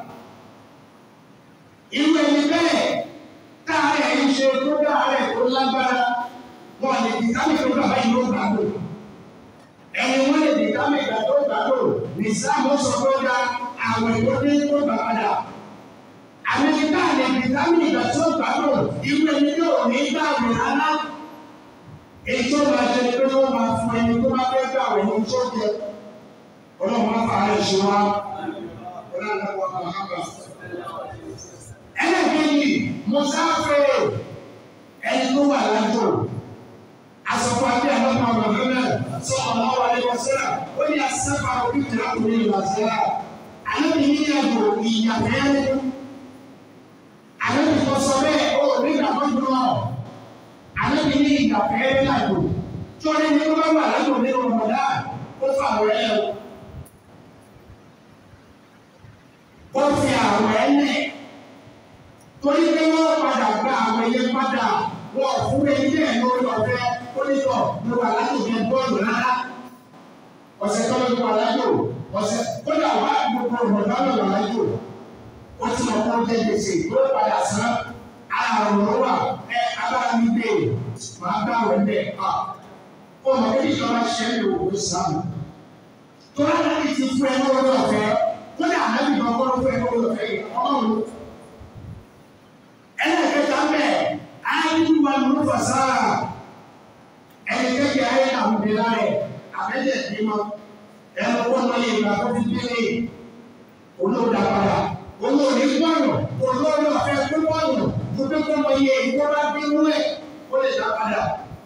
Irú ẹni bẹ́ẹ̀ káàárẹ̀ ń ṣe tó dáàárẹ̀ tó lágbára wọn lè fi kámi tó bàbá yìí ló gbà lò ẹni wọn lè di ká mẹ́ta tó gbà lò ní sáàmù sọ pé ó dá àwọn ìwọ́dé tó gbà padà àmì nígbà lè vitamin ìgbà tí ó gbádùn irú ẹni yóò ní gbàgbé rárá èyí tó máa jẹ pé wọ́n máa fún ẹni tó bá fẹ́ gbàgbé ní tó jẹ ọlọ́run máa fà á lè ṣe wá ọlọ́run máa wà máa bá. ẹlẹ́gbẹ̀ẹ́yì mọ̀sáfẹ́ ẹni tó wà lájò asọ̀kọ̀ àti àlọ́kọ̀ ọ̀gbọ̀n sọ ọ̀nà wà lẹ́wọ̀ síra ó ní asẹ́fà òbí tẹ̀lé àkùnrin ìlú àṣẹ́ra àlọ́bí ní ẹ̀bù ìyàfẹ́ àlọ́bí tó sọ bẹ́ẹ̀ ó nígbà tó dùn ọ́ àlọ́bí ní ìyàfẹ́ lájò tí wọ́n ní kó bá wà lájò nínú ọmọdá ó fà wẹ́ ẹ̀ ó fi àwọ̀ ẹ̀ lẹ̀ torí pé wọ́n padà gba àwọ̀ yẹn padà wọ́n fún ẹni bẹ́ẹ̀ lórí ọ̀fẹ́ onítọ̀ ló wà lájòkè bọ́ọ̀lù rárá ọ̀sẹ̀ tó lọ́jọ́ wà lájò ọ̀sẹ̀ kódà wà gbogbo ọ̀dọ́ lọ wà lájò ó ti mọ̀ kó jẹ́ gbèsè tó padà sán àrùn ló wà ẹ abára mi gbé màá bá wẹ̀ ń bẹ̀ ọ́ ó mọ̀ kí ìjọba ṣe ń lò ó sàmù tó lára ní ti fún ẹ lórí ọ̀fẹ́ kódà ànábì kan kọ́ ló fún ẹ lórí ọ̀fẹ́ yìí ọlọ́run ẹlẹ́kẹta bẹ́ẹ̀ ayélujára wa ló fà sáà ẹni kékeré ayé àwọn ìdílé rẹ̀ àbẹ́jẹ̀ ìdímọ̀ ẹnu wọn lọ yẹ ìgbà tó fi délé olóòdà padà olóòdì pọ̀nù olóòdì ọ̀fẹ́ pé pọ̀nù tó pé kó lọ yẹ ìwọ́n bá bínú ẹ̀ ó lè dá padà.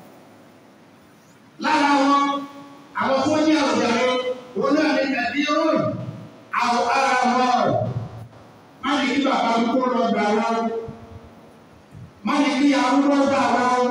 lára wọn àwọn tó ní àwùjáde wọn náà ní tàbí rún àwọn ará wọn má ní kí bàbá mi kó lọ gbà wọn má ní kí arúgbó gbà wọn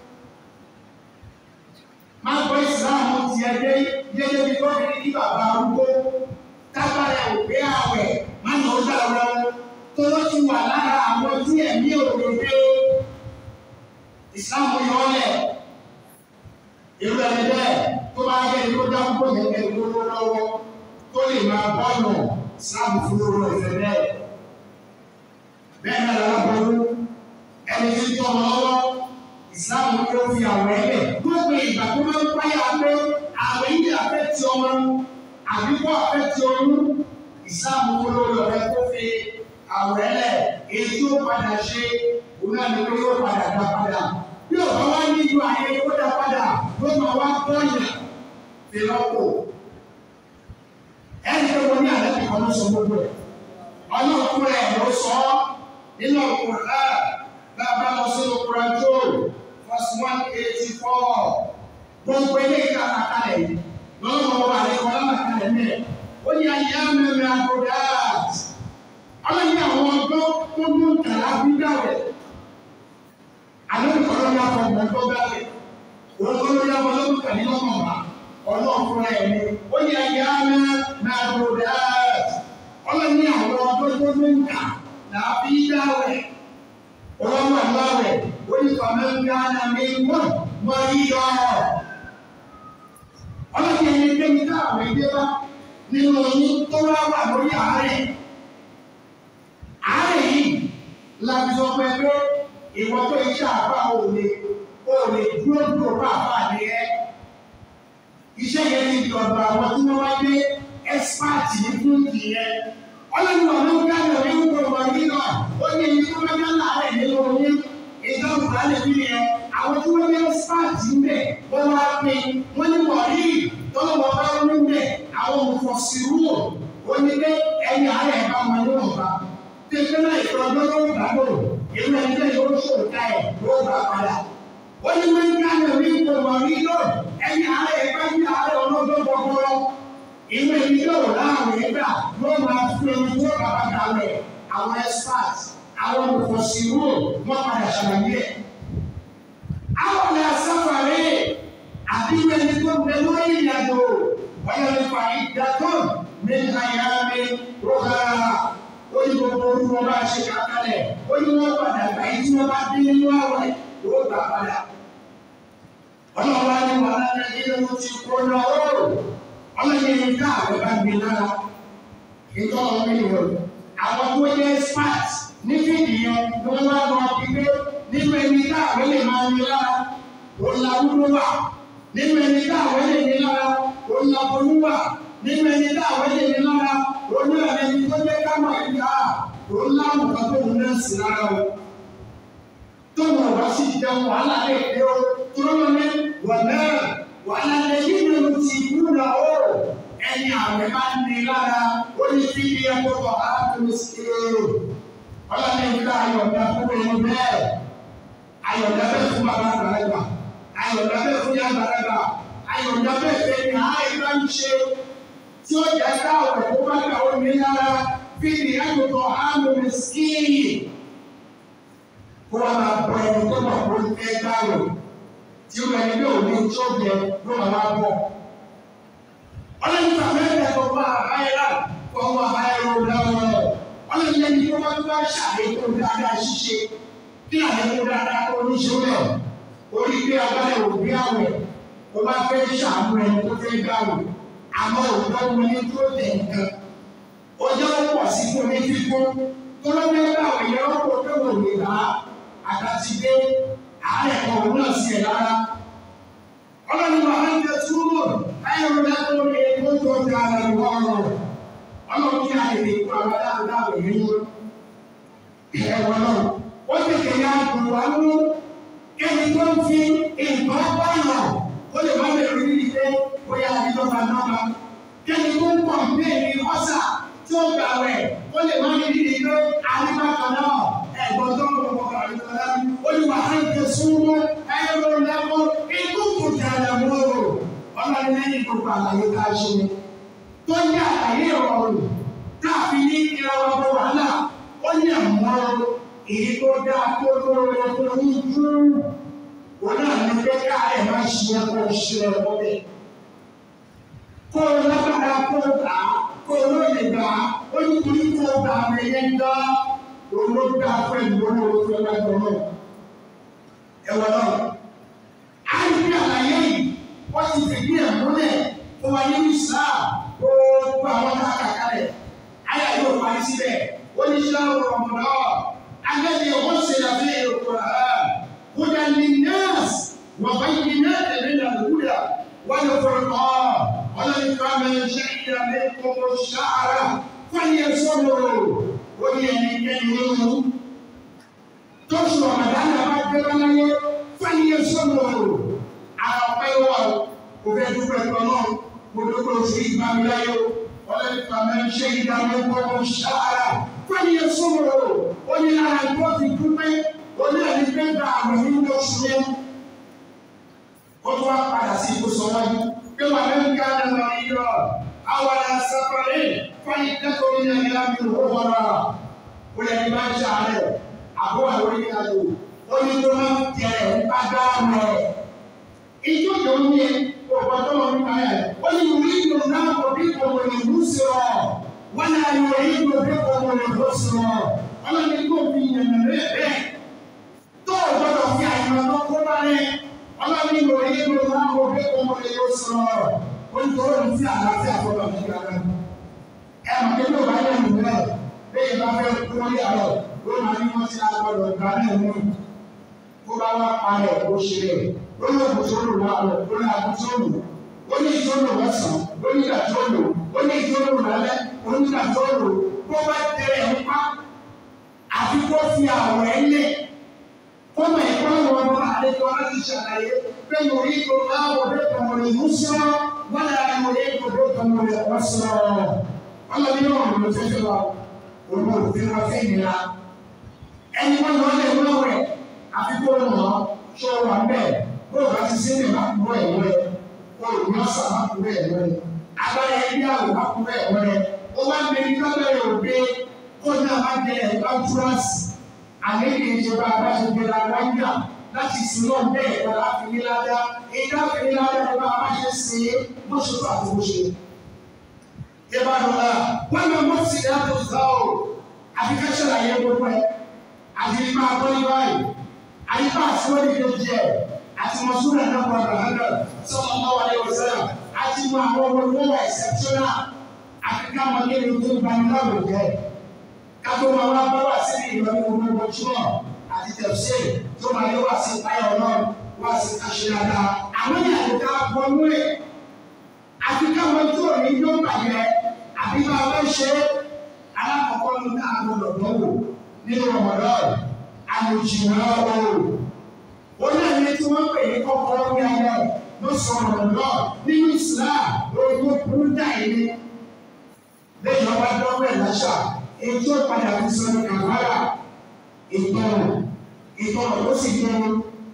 máa gbọ́ ìsìláàmù ti ẹgbẹ́ yẹ́yẹ́ bí tó fi ní bàbá arúgbó tábàrẹ̀ òpé àwẹ̀ má nà ó dàrọ tó ló ti wà lára àwọn tí ẹ̀mí òdòdó ìsìláàmù yọ ọ́lẹ̀ irú ẹni bẹ́ẹ̀ tó bá yẹ kó dáńgbò yẹn kẹ́ lówó lọ́wọ́ tó lè máa bọ́ọ̀nù ìsìláàmù fún lóró ìfẹ́ bẹ́ẹ̀ bẹ́ẹ̀ náà lábọ́rú ẹni tí ń tọ́ ọ lọ́wọ́ ìsìláàmù yóò fi àwọ̀ ẹ̀lẹ̀ gbogbo ìgbà tó máa ń páyà pé àwẹ̀ yìí àfẹ́ ti ọmọ àbíkọ́ àfẹ́ ti oyún ìsìláàmù olórí ọ̀rẹ́ tó fi àwọ̀ ẹ̀lẹ̀ èyí tó padà ṣe òun náà ni pé yóò padà dá padà bí ọ̀bá wá nílùú ayé kó dá padà ló máa wá bọ́ọ̀yà fi lọ́pọ̀ ẹni tó wọ́n ní àlẹ́ bí kan ló sọ gbogbo ẹ̀ ọlọ́ọ̀kúnrẹ́ ẹ̀ ló sọ nínú ọkùnrin náà bá a bá lọ sínú kúrẹ́jọ́ verse one eighty four gbogbo eléyìí ká kàkálẹ̀ yìí lọ́wọ́ ọba àlekọ́ lọ́wọ́ kàkálẹ̀ mẹ́ ó ní ayé amẹ́mẹ́ àgọ́dá ọlọ́yin àwọn ọgbọ́n tó mú kàlá bí dáwẹ̀ àlọ́ ìkọ́lọ́ ní afọ ọmọ tó dáwẹ̀ òun tó lórí afọ lọ́wọ́ kàlí lọ́mọ wa ọlọ́ọ̀fún ẹ̀ ní ó ní ayé amẹ́mẹ́ àgọ́dá ọlọ́yin àwọn ọgbọ́n tó mú kà làbí dáwẹ̀ ọlọ́run àláwẹ̀ onífàmẹ́ńgáná mi wọ́n wọ́n rí yọ. ọlọ́run ẹni kémi káàwé dé bá nínú oyún tó wá wà lórí àárẹ̀. àárẹ̀ yìí láti sọ pé pé ìwọ tó iṣẹ́ àbá ò lè ò lè dúró dúró bá àbá ní ẹ. iṣẹ́ yẹn ti di ọ̀dọ̀ àwọn tí wọ́n wá gbé ẹ́sípáàtì ní fún ìyẹn ọlọ́run ọ̀nà gbàgbọ́ ní gbogbo ọmọ yìí náà ó ní ẹni tó bá dá láàárẹ̀ nínú oyún ìjọba ìbálẹ̀ bí yẹn àwọn tí wọ́n yẹ spáàtì ń bẹ̀ wọ́n wá pé wọ́n ní wọ̀nyí tọ́lọ́ wọn bá ń bẹ̀ àwọn òfòsirú ó ní pé ẹni àárẹ̀ bá wọn ní wọn bá tẹ̀sán náà ìfọ̀ ọdún ló ń gbàgbọ́ ìlú ẹni bẹ́ẹ̀ yóò ṣòro ká ẹ̀ ló gbà padà ó ní wọ́n ń dáná ní gbogbo ọ̀rí náà ẹni àárẹ̀ bá ní àárẹ̀ ọlọ́dún gbọgbọrọ ìwé yìí yóò láàrin ẹgbà ló máa fi ẹni tó bàbá dalẹ̀ àwọn experts àwọn olùkọ́síwò wọ́n padà ṣàlàyé ẹ̀. àwọn ọ̀nà àsáfàrẹ́ àbíwẹ̀ ẹni tó ń bẹ lórí ìrìnàjò wọ́n yẹ fa ìdájọ́ mi àyà mi rọ́gà ó ní gbogbo orúkọ bá ṣe kàkálẹ̀ ó ní wọ́n padà gbà yìí tí wọ́n bá dín nínú àwẹ̀ yóò gbà padà. ọlọ́wọ́ á ní wàhálà nàìjíríà ló ti kó lọ ó ọlọ́yẹ ní ká àwọn bá gbé lára ìtọ́ ọmọ ènìyàn àwọn tó yẹ smart ní fídì yẹn ni wọ́n wá lọ gbígbé nínú ẹni ká àwọn lè máa ní lára òun la wúlò wà nínú ẹni ká àwọn lè ní lára òun la bolú wà nínú ẹni ká àwọn lè ní lára òun náà ẹni tó yẹ ká mọ̀ ẹ̀ka òun láwùn kan tó náà sí lára o tó wọn wá sí jẹun wàhálà lè dé o tó lọ́wọ́ ní wọ̀n náà wàhálà lè yí ni mo ti kú náà o ẹni àwẹ̀ bá ní lára ó ní fi ní ẹ̀kọ́ tó a tó sí o ọlọ́ni ìgbà ayọ̀dá fún ẹni bẹ́ẹ̀ ayọ̀dá bẹ́ẹ̀ fún bàbá àgbàlagbà ayọ̀dá bẹ́ẹ̀ fún yàrá àgbàlagbà ayọ̀dá bẹ́ẹ̀ fẹ́ ni àìbá ń ṣe tí ó jẹ́ káwọ̀ tó bá gbà ó ní lára fi ní ẹ̀kọ́ a tó sí kó wá máa bọ ẹni tó mọ̀ kó fẹ́ gbàwẹ̀ tí ó bẹ ní bí òní tó jẹ ló máa wá bọ̀ ọlọ́ni tàbí ẹ̀kọ́ fún àbáyé fún ọmọ àbáyé ló dáwọ́ ọlọ́run yẹn ní kí wọ́n bá ṣàlékún dáadáa ṣíṣe kí àlékún dáadáa tó ní ṣe bẹ́ẹ̀ orí pé agbára òbí àwẹ̀ ó bá fẹ́ ṣàánú ẹni tó fẹ́ gbàwẹ̀ àmọ́ òótọ́ wọn ní tó tẹ̀ nǹkan ó jẹ́ ó pọ̀ sí fún ní fífún tó ló fẹ́ gbàwẹ̀ yẹn ó kó pé wò lè bá àtàtì dé àárẹ̀ kan òun náà sí ẹ̀ lára ọlọ́run wà á ń tẹ túbọ̀ ayọ̀ lẹ́kọ̀ọ́ ní ètò tó ti ara ìwọ ọ̀rọ̀ ọlọ́run ní àyè ìkú àwọn adáàbò yìí wọ́n. Ẹ̀wọ̀n náà, ó tètè ya gùn wá mú ẹni tó ń fi nǹkan báyọ̀ ó lè má bẹ̀rù ní ìdílé bóyá àdìjọba náà. Kẹ́ni tó ń pọ̀ bẹ́ẹ̀ ni ọ̀sà tí ó gbà wẹ̀ ó lè má ní ìdílé àdìbàkan náà. Ẹ̀gbọ́n tó ń bọ̀ bọ̀ àdìjọba náà. Olùwà á ń tẹ súnmọ́ ẹ̀rọ lẹ́kọ̀ọ́ ikú kò tẹ̀lé mọ́ ọlọ́run lẹ́yìn gbogbo àlàyé ká ṣe tó ní àlàyé ìrọ̀rùn káàfin ní ìrọ̀rùn wàhálà ó ní àmọ́ èyí tó dáa tó lóore tó ní jú wọn náà ní pé káàrẹ̀ má ṣe é kó ṣe ẹ̀kọ́ bẹ́ẹ̀. kó o lágbára kó o gbà á kó o lóye gbà á ó ní torí kó o gbà á yẹn gbá olóògbé pẹ̀lú olóògbé lágbára náà. ẹ̀wọ̀n náà á ní bí àlàyé yìí wọ́n ti fìdí ẹ̀ múlẹ̀ fún wa nínú Islam gbogbo àwọn tá a kà kalẹ̀ ayé yóò parí síbẹ̀ ó ní sọ́ọ́ rọ̀mọ̀dọ́ agbẹ́ni wọ́n ṣe àfihàn èrò rẹ̀ kódà ní nọ́ọ̀sì wọ́n bá yí náà tẹ̀lé náà lókùdà wọ́n lè fọ̀rọ̀ kọ́ ọlọ́ni ká mẹ́rin ṣe ìdàmé kókó ṣáàrà fáyé sọ́nù ó ní ẹni kẹ́ni nínú tóṣù ọ̀mọ̀dánù bá gbé wọn láyé fáyé sọ́nù àwọn ọ̀pẹ́ wọ̀ kò fẹ́ dúpẹ́ tọ́ náà gbogbo sí ìgbàmíláyò ọlẹ́nìkà mẹ́rin ṣe ìdáwó gbogbo ṣáára fẹ́ni yẹn sọ̀rọ̀ ó ní ara tó fi dúpẹ́ ó ní ẹni pé gba àwọn nínú oṣù yẹn ó tún wá padà sí ìbùsọ̀ wájú pé wà lẹ́nu ká lè lọ yíyọ àwọn ará sáfàrẹ́ fẹ́ni kẹ́kọ̀ọ́ ní ẹ̀yà mi ò wọ́ra ó yẹ kí bá ń ṣàárẹ̀ àbó àwọn oníkàlò ó ní tó máa ń tẹ̀ ẹ̀ ń bá gbá rẹ̀ ìjọ́jọ́ ní ẹ̀ ọ̀pọ̀tọ́ wọn nípa ẹ̀. ó ní ìwé ìlú náà kò bí kòkò lè mú sí ọ. wọ́n náà yọ ìlú bí kòkò lè mú sí ọ. ọlọ́ni kò fi yẹn rẹ̀ bẹ́ẹ̀. tó o gbọ́dọ̀ fi àyàn lọ kó bá rẹ̀. ọlọ́ni yọ ìlú náà kò bí kòkò lè mú sí ọ. ó ní tọ́wọ́ ní sí àlàáfíà gbọ́dọ̀ ní ìgbàgbọ́. ẹ mọ̀ pé ló bá yẹ ìlú rẹ̀ bẹ́ẹ̀ bá fẹ́ kú ní àlọ́ ló máa ní wọ́n ti àgbọ̀dọ̀ gbà náà mú. kó bá wá parẹ́ kó ṣe rẹ̀ lórí àbùsọ̀rọ̀ lálẹ́ lórí àbùsọ̀rọ̀ ó ní ìtọ́nù lọ́sàn-án ó ní ìdàtọ́nù ó ní ìtọ́nù lálẹ́ ó ní ìdàtọ́nù kó bá tẹ̀lé ń pa àfi kó fi àwọ̀ ẹ̀ lẹ̀ kó mọ̀ ẹ̀kọ́ àwọn ọmọ àlejò láti ṣàlàyé pé mo rí ipò láwọ̀ bẹ́ẹ̀ kọ̀mọ̀ lè mú sọ́ wọ́n lè mo rí ipò bẹ́ẹ̀ kọ̀mọ̀ lè wọ́ sọ́ ọlọ́bí náà ló fẹ́ fẹ́ wa òun ò fi wọn fẹ́ nira ẹni wọn lọ lè wọ́n rẹ̀ àfi kó mọ̀ ṣọ́ wà bẹ́ẹ̀ bó o bá ti sí ní ìbá kúrò ẹ̀wọ́ rẹ̀ o ò ní ọ̀sán má kúrò ẹ̀wọ́ rẹ̀ agbára ẹbí àwọn má kúrò ẹ̀wọ́ rẹ̀ ó wá gbé ní kábẹ́rẹ́ òde kó náà má jẹ ẹ̀bá túrásì àlejò ìjọba abáṣepẹ̀ la wáyà láti sin náà bẹ́ẹ̀ kọ́ láti ní ládá èyí láti ní ládá ẹ̀bá abáṣe sí i bó ṣe fà tó bó ṣe. Ìbàdàn wọn máa mọ̀ sí ìdájọ́ ìzáwó àfi ká ṣàlàyé gbogbo ẹ̀ àti nípa àbọ̀lí báyìí àyíká àtiwọ́lì kejì ẹ̀ àti mọ̀súnà náà wà lọ́hánà sọ́kọ̀ ọmọ wa lẹ́wọ̀ sẹ́yà àti mọ àwọn ọmọ ìwé wà ẹ̀sẹ̀pṣọ́nà àti ká mọ kí ni tó bá ní láwùjọ jẹ́ kátó máa wá bá wà sí ìrọ̀lẹ́ gbogbo ojúmọ̀ àti tẹ̀síẹ̀ tó máa yẹ wá sí ìpáyọ̀ náà wá sí àṣeyàdá àwọn ìyàwó ká bọ́nú ẹ̀ àti káwọn tó ní yóò bàjẹ́ àbí bá wọ́n ṣe alákọ̀ọ́kọ́ ní àgbọ̀dọ̀ dánwò nínú Ramadan àlòjìnà oòrùn ó náà ní tí wọ́n pè ní kọ́kọ́rọ́ ní ayé ló sọ Ramadan nínú Islam lórí tó burú dáì ní lẹ́yìn ọba dọ́gbẹ̀ láṣà èyí tó padà fi sọ ní kàmárà ìtọ́nà ìtọ́nà ó sì dúró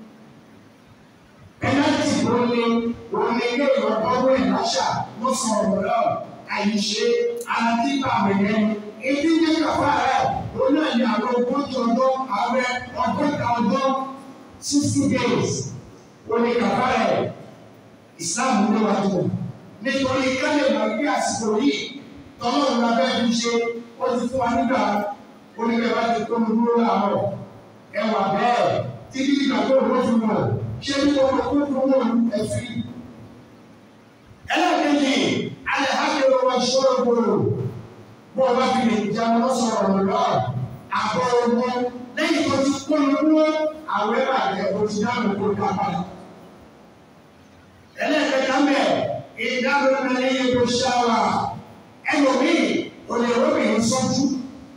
pẹ́nàtì ló ní òun ní ilé ìwọ̀n dọ́gbẹ̀ láṣà ló sọ Ramadan àyíṣe alátíbà mẹ́lẹ́nu èyí ní kàfá rẹ̀ ó náà ní àwọn ogójì ọjọ́ ààrẹ ọgọ́ta ọjọ́ sixty days ó ní kàfá rẹ̀ Islam ló wà tó nítorí kálẹ̀ máa gbé àsìkò yìí tọ́lọ́run la bẹ́ẹ̀ fi ṣe ó ti fún wa nígbà oníkẹ́ bá ti kó mi dúró láàárọ̀ ẹwà bẹ́ẹ̀ títí ìgbà tó ló fi mọ̀ ṣé ní gbogbo kó tó wọ̀ ẹ̀fí. ẹlẹ́ẹ̀kejì alẹ́ hákẹ́rọ wa ṣọ́ọ́ gbòòrò bó o bá fi lè jẹun lọ́sọ̀rọ̀ lọ́wọ́ àbọ̀ ogun lẹ́yìn tó ti kó mi dúró àwọn ẹ̀bà rẹ̀ o ti dáhùn kó ká padà. ẹlẹ́ẹ̀kẹta mẹ́ ìdáhùn náà lẹ́yìn tó ṣáwà ẹlòmíì olè obìnrin sọ́jú.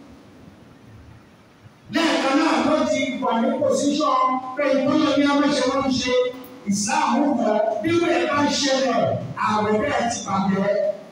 lẹ́ẹ̀kan náà ló ti wà ní pòsíṣọ́ pé ìtọ́jú ní ọmọọṣẹ́ wọn ń ṣe ìsìláàmù kan bí wọ́n bá ń ṣẹlẹ̀ ààrẹ bẹ́ẹ̀ ti bàjẹ́.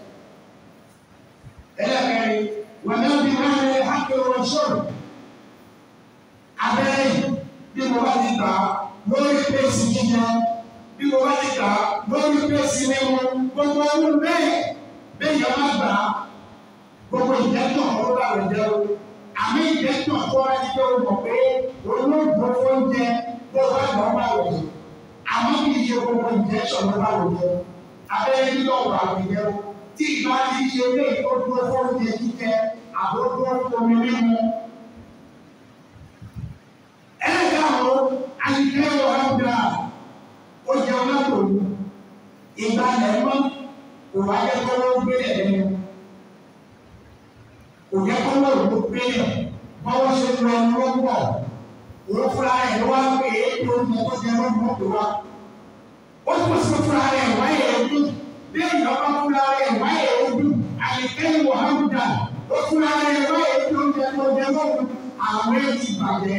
ẹlẹ́kẹ̀rin wọ́n náà bí wọ́n lè hákẹ́ wọn sọ̀rọ̀. abẹ́rẹ́ bí mo bá ti gbà lórí pèsè jíjẹ bí mo bá ti gbà lórí pèsè mímu gbogbo ọdún bẹ́ẹ̀ bẹ́ẹ̀ yẹn má gbà á gbogbo ìjẹ́tọ̀ ọ̀rọ̀ bá rẹ̀ jẹ́ o àmì ìjẹ́tọ̀ tó wá ti jẹ́ o mọ̀ pé olóògbé oúnjẹ tó bá gbọ́ bá rẹ̀ jẹ́ àmọ́ kì í ṣe gbogbo ìjẹ́tọ̀ ló bá rẹ̀ jẹ́ abẹ́rẹ́ nílò ọ̀rọ̀ àgbẹ̀jẹ́ o tí ìbá ti ṣe ilé ìtọ́jú oúnjẹ jíjẹ àbójú omi mímu. ẹ̀ẹ́dá àwọn àyíké ọ̀rọ̀ gbà ó jẹun látòlú ìgbà lẹ́mọ́ kò wá yẹ kó ló gbélé lẹ́nu kò yẹ kó ló ló gbélé báwo ṣe lọ ẹnu ló pọ̀ òun fúnra ẹ̀ ló wá pé èyí tó ń mọ kó jẹ ló mọ̀ tó wá ó tún sí fúnra ẹ̀ wáyé ojú bí èèyàn bá fúnra ẹ̀ wáyé ojú àyíkẹ́yìn wàhálùdà ó fúnra ẹ̀ wáyé ojú oúnjẹ tó jẹ lóhùn àwọn ẹ̀ ti bàjẹ́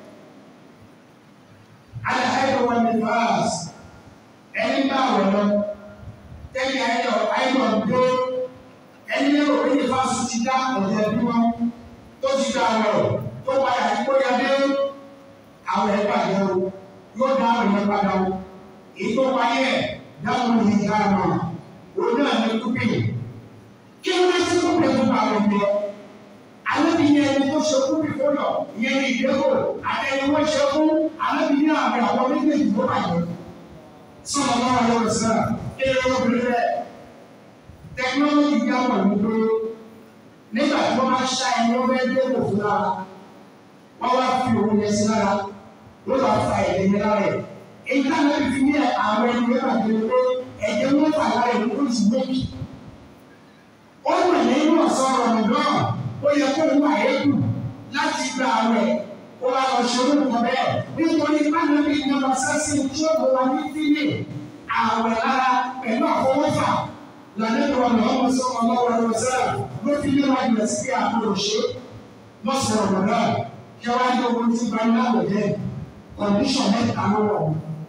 alẹ́ ẹ̀kọ́ wọn ní fàás ẹni bá wọ̀ lọ tẹ́lẹ̀ ayọ̀ ayọ̀ gbé ẹni lérò pé ní fásitì dá ọ̀jẹ̀ bí wọn tó ti dá ọ̀rọ̀ tó padà ní kó yá dé àwọn ẹ̀ bàjẹ́ o yóò dá àwọn ẹ̀ padà o èyí tó wáyé ẹ̀ dáhùn ní ìyá àmà òun náà ní kúpì kí ló dé sí kúpì tó bá wọn gbé alẹ́bí yẹn ẹni tó ṣe kúpì fún yọ ìyẹn ní ìdẹ́kọ̀ àtẹni wọ́n ṣe fún alẹ́bí yẹn àmì àwọn méjèèjì tó bàjẹ́ sọ̀rọ̀ náà lọ́wọ́ sẹ́ra kéèrè obìnrin rẹ̀ tẹkinọ́lọ́jì bí àwọn ìlú pé nígbà tí wọ́n máa ṣá ẹni wọ́n fẹ́ dé òfin lára wọ́n wá fi òun yẹn sí lára ló lọ́ọ́ fa ẹ̀jẹ̀ yẹn lára ẹ̀ èyí ká ló fi ní àwọn ẹni wọ́n bá dé pé ẹ̀jẹ̀ wọn fà lára ẹ̀ ló sì méjì ó wà nínú ọ̀sán ọ̀rọ̀ náà ó yẹ kó wà ékù láti gba àwẹ̀ ó wá lọ ṣe orúkọ bẹ́ẹ̀ nítorí pàdánù ìjọba sẹ́sìn tí ó wà ní fílẹ̀ àwẹ̀ lára pẹ̀lú àfọwọ́fà lànàbíwá lọ́wọ́ sọ́kọ̀ lọ́wọ́ ẹ̀rọ sẹ́lá ló fi lé wájú rẹ̀ sí àbúrò ṣe lọ́sọ̀rọ̀ lọ́dọ̀ kí wọ́n á ní owó tí gba iná wẹ̀ jẹ́ kọ̀ǹdíṣọ̀n mẹ́ta ló wọ̀.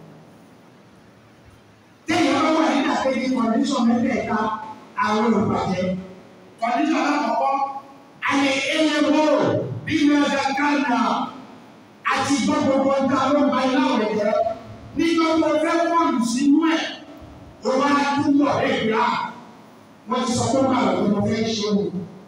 téèyàn bá wà nígbà kejì kọ̀ǹdíṣọ̀n mẹ́tẹ̀ẹ̀ta àwọn olùbàjẹ́ kọ̀ǹdíṣọ̀n alákọ̀ọ́kọ́ àyè ẹlẹ́wọ̀ bí mẹ́ta kánà àti gbọ́gbọ́gbọ́ ń ta ló ń ba iná wẹ̀ jẹ́ nígbà tó fẹ́ pọ̀jù sínú ẹ̀ ó wá túbọ̀ ẹ̀gbá wọ́n ti sọ pé báwo ni mo fẹ́ ṣe o.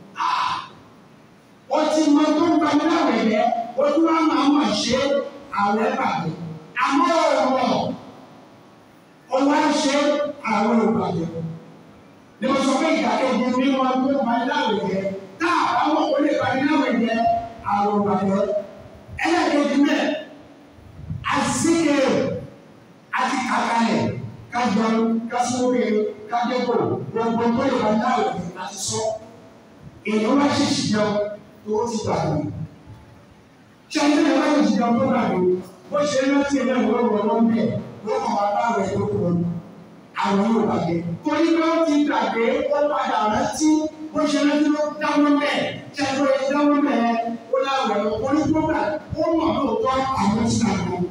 ó ti mọ tó ń bani láwẹ̀ yẹ ó tún wá máa mọ̀ ṣe àwẹ̀ bàjẹ́ àmọ́ ọ̀rọ̀ ó wá ṣe àwẹ̀ ìbàjẹ́. ni mo sọ pé ìdàkejì mi wọn tó ń bani láwẹ̀ yẹ tá àwọn kò lè bani láwẹ̀ yẹ àwẹ̀ ìbàjẹ́. ẹlẹ́kejì mẹ́ àzíkè àti kàkàlẹ̀ kájọ kásíwòye kájọpọ̀ gbogbo tó lè wáyé láwùjọ àti sọ èèyàn wá ṣèṣì jẹun tó ti gbàgbé ṣé ẹni tó wáyé ṣèṣì jẹun tó gbàgbé bó ṣe ń rántí ẹgbẹ́ ìwé ìwé wọn bẹ̀ wọ́n kàn wá bá rẹ̀ tó kúrò àwọn yóò gbàgbé torí pé ó ti gbàgbé ó padà rántí bó ṣe rántí ló dáwọ́ bẹ̀ ṣe é tó yẹ dáwọ́ bẹ̀ ó láwẹ̀ orí àwọn tí a gbọ́.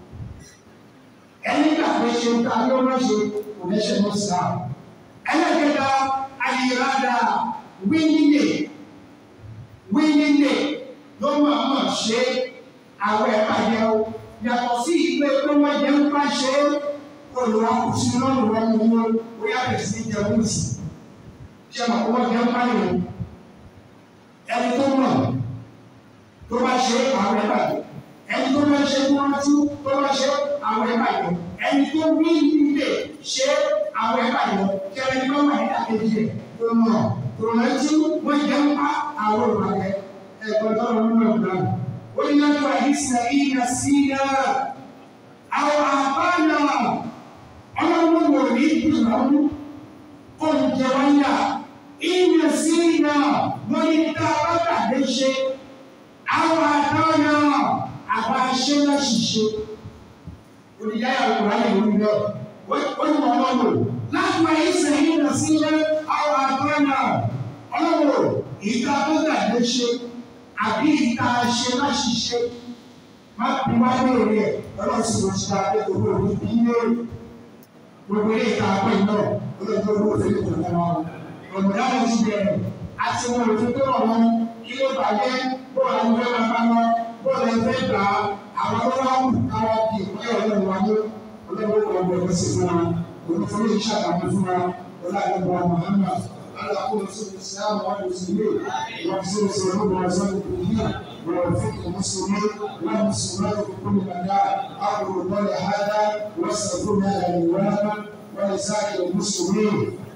Ẹni gbà pé ṣe ń ta ní ọmọ ṣe kò lẹ́sẹ̀ lọ sí àwọn. Ẹlẹ́gbẹ̀dá ayélujára wínílé wínílé ló máa mọ̀ ṣe àwọn ẹ̀ka yẹn o. Yàtọ̀ sí ìgbé pé wọ́n jẹ́ ń bá ṣe olùwàkùsí lọ́rùn wọn mú wọn bóyá bẹ̀rẹ̀ sí jẹun sí. Ṣé màá wọ́n jẹ́ ń bá yẹn? Ẹni tó mọ̀ tó bá ṣe àwọn ẹ̀ka yẹn ẹni tó bá ṣe kó rántí tó bá ṣe àwọn ẹ̀ka yẹn ẹni tó ní ilé ṣe àwọn ẹ̀ka yẹn kí ẹni tó wà nígbà kejì ẹ̀ tó mọ̀ tó rántí wọ́n jẹ́ ń pa àwọn ìbàdàn ẹ̀kọ́ tó lọ nínú ìgbà rẹ̀. ó ní láti wà ní sẹ́yìn náà sí náà àwọn àbáyà ọlọ́run wò ní ìdùnnú oúnjẹ wáyà ìyẹn sí náà wọ́n ní tá a bá gbàgbé ṣe àwọn àdáyà àbá ṣe láṣìṣe olùyáyà òkúráyè lórí náà ó ní wọn lọ́wọ́ láti wáyé sẹ́yìn náà sí náà àwọn àdáyà ọlọ́wọ́ ìta tó gbàgbé ṣe àbí ìta ṣe láṣìṣe má bí wá lóore ẹ̀ ọlọ́sìn ló ṣe àdéhùn òní bí lóore gbogbo ilé ìta àpò iná olóòtú owó òfin kò lọ wọn ọ̀nà àwọn ti bẹ̀rẹ̀ àti wọn òfin tó wọ̀ wọn kí ló bàjẹ́ bóòlù àwọn fẹ́ máa bá wọn bóòlù ẹ̀ fẹ́ gbà á àwọn tó wá wù káwọn kì í pẹ́ ọ̀nà wáyé olóòtú ọgbọ̀ ẹ̀fọ́ sí fún wa olùfọ́ lè ṣàkàmú fún wa ọlọ́àdúgbò Muhammad alákòó sórí ìsìlámù wọn lè sí ilé wọn sì ń sọ̀rọ̀ lórí ọ̀sán ìpínlẹ̀ ووفق المسلمين والمسلمات في كل مكان اقول قولي هذا واستغفر الله لي ولكم ولسائر المسلمين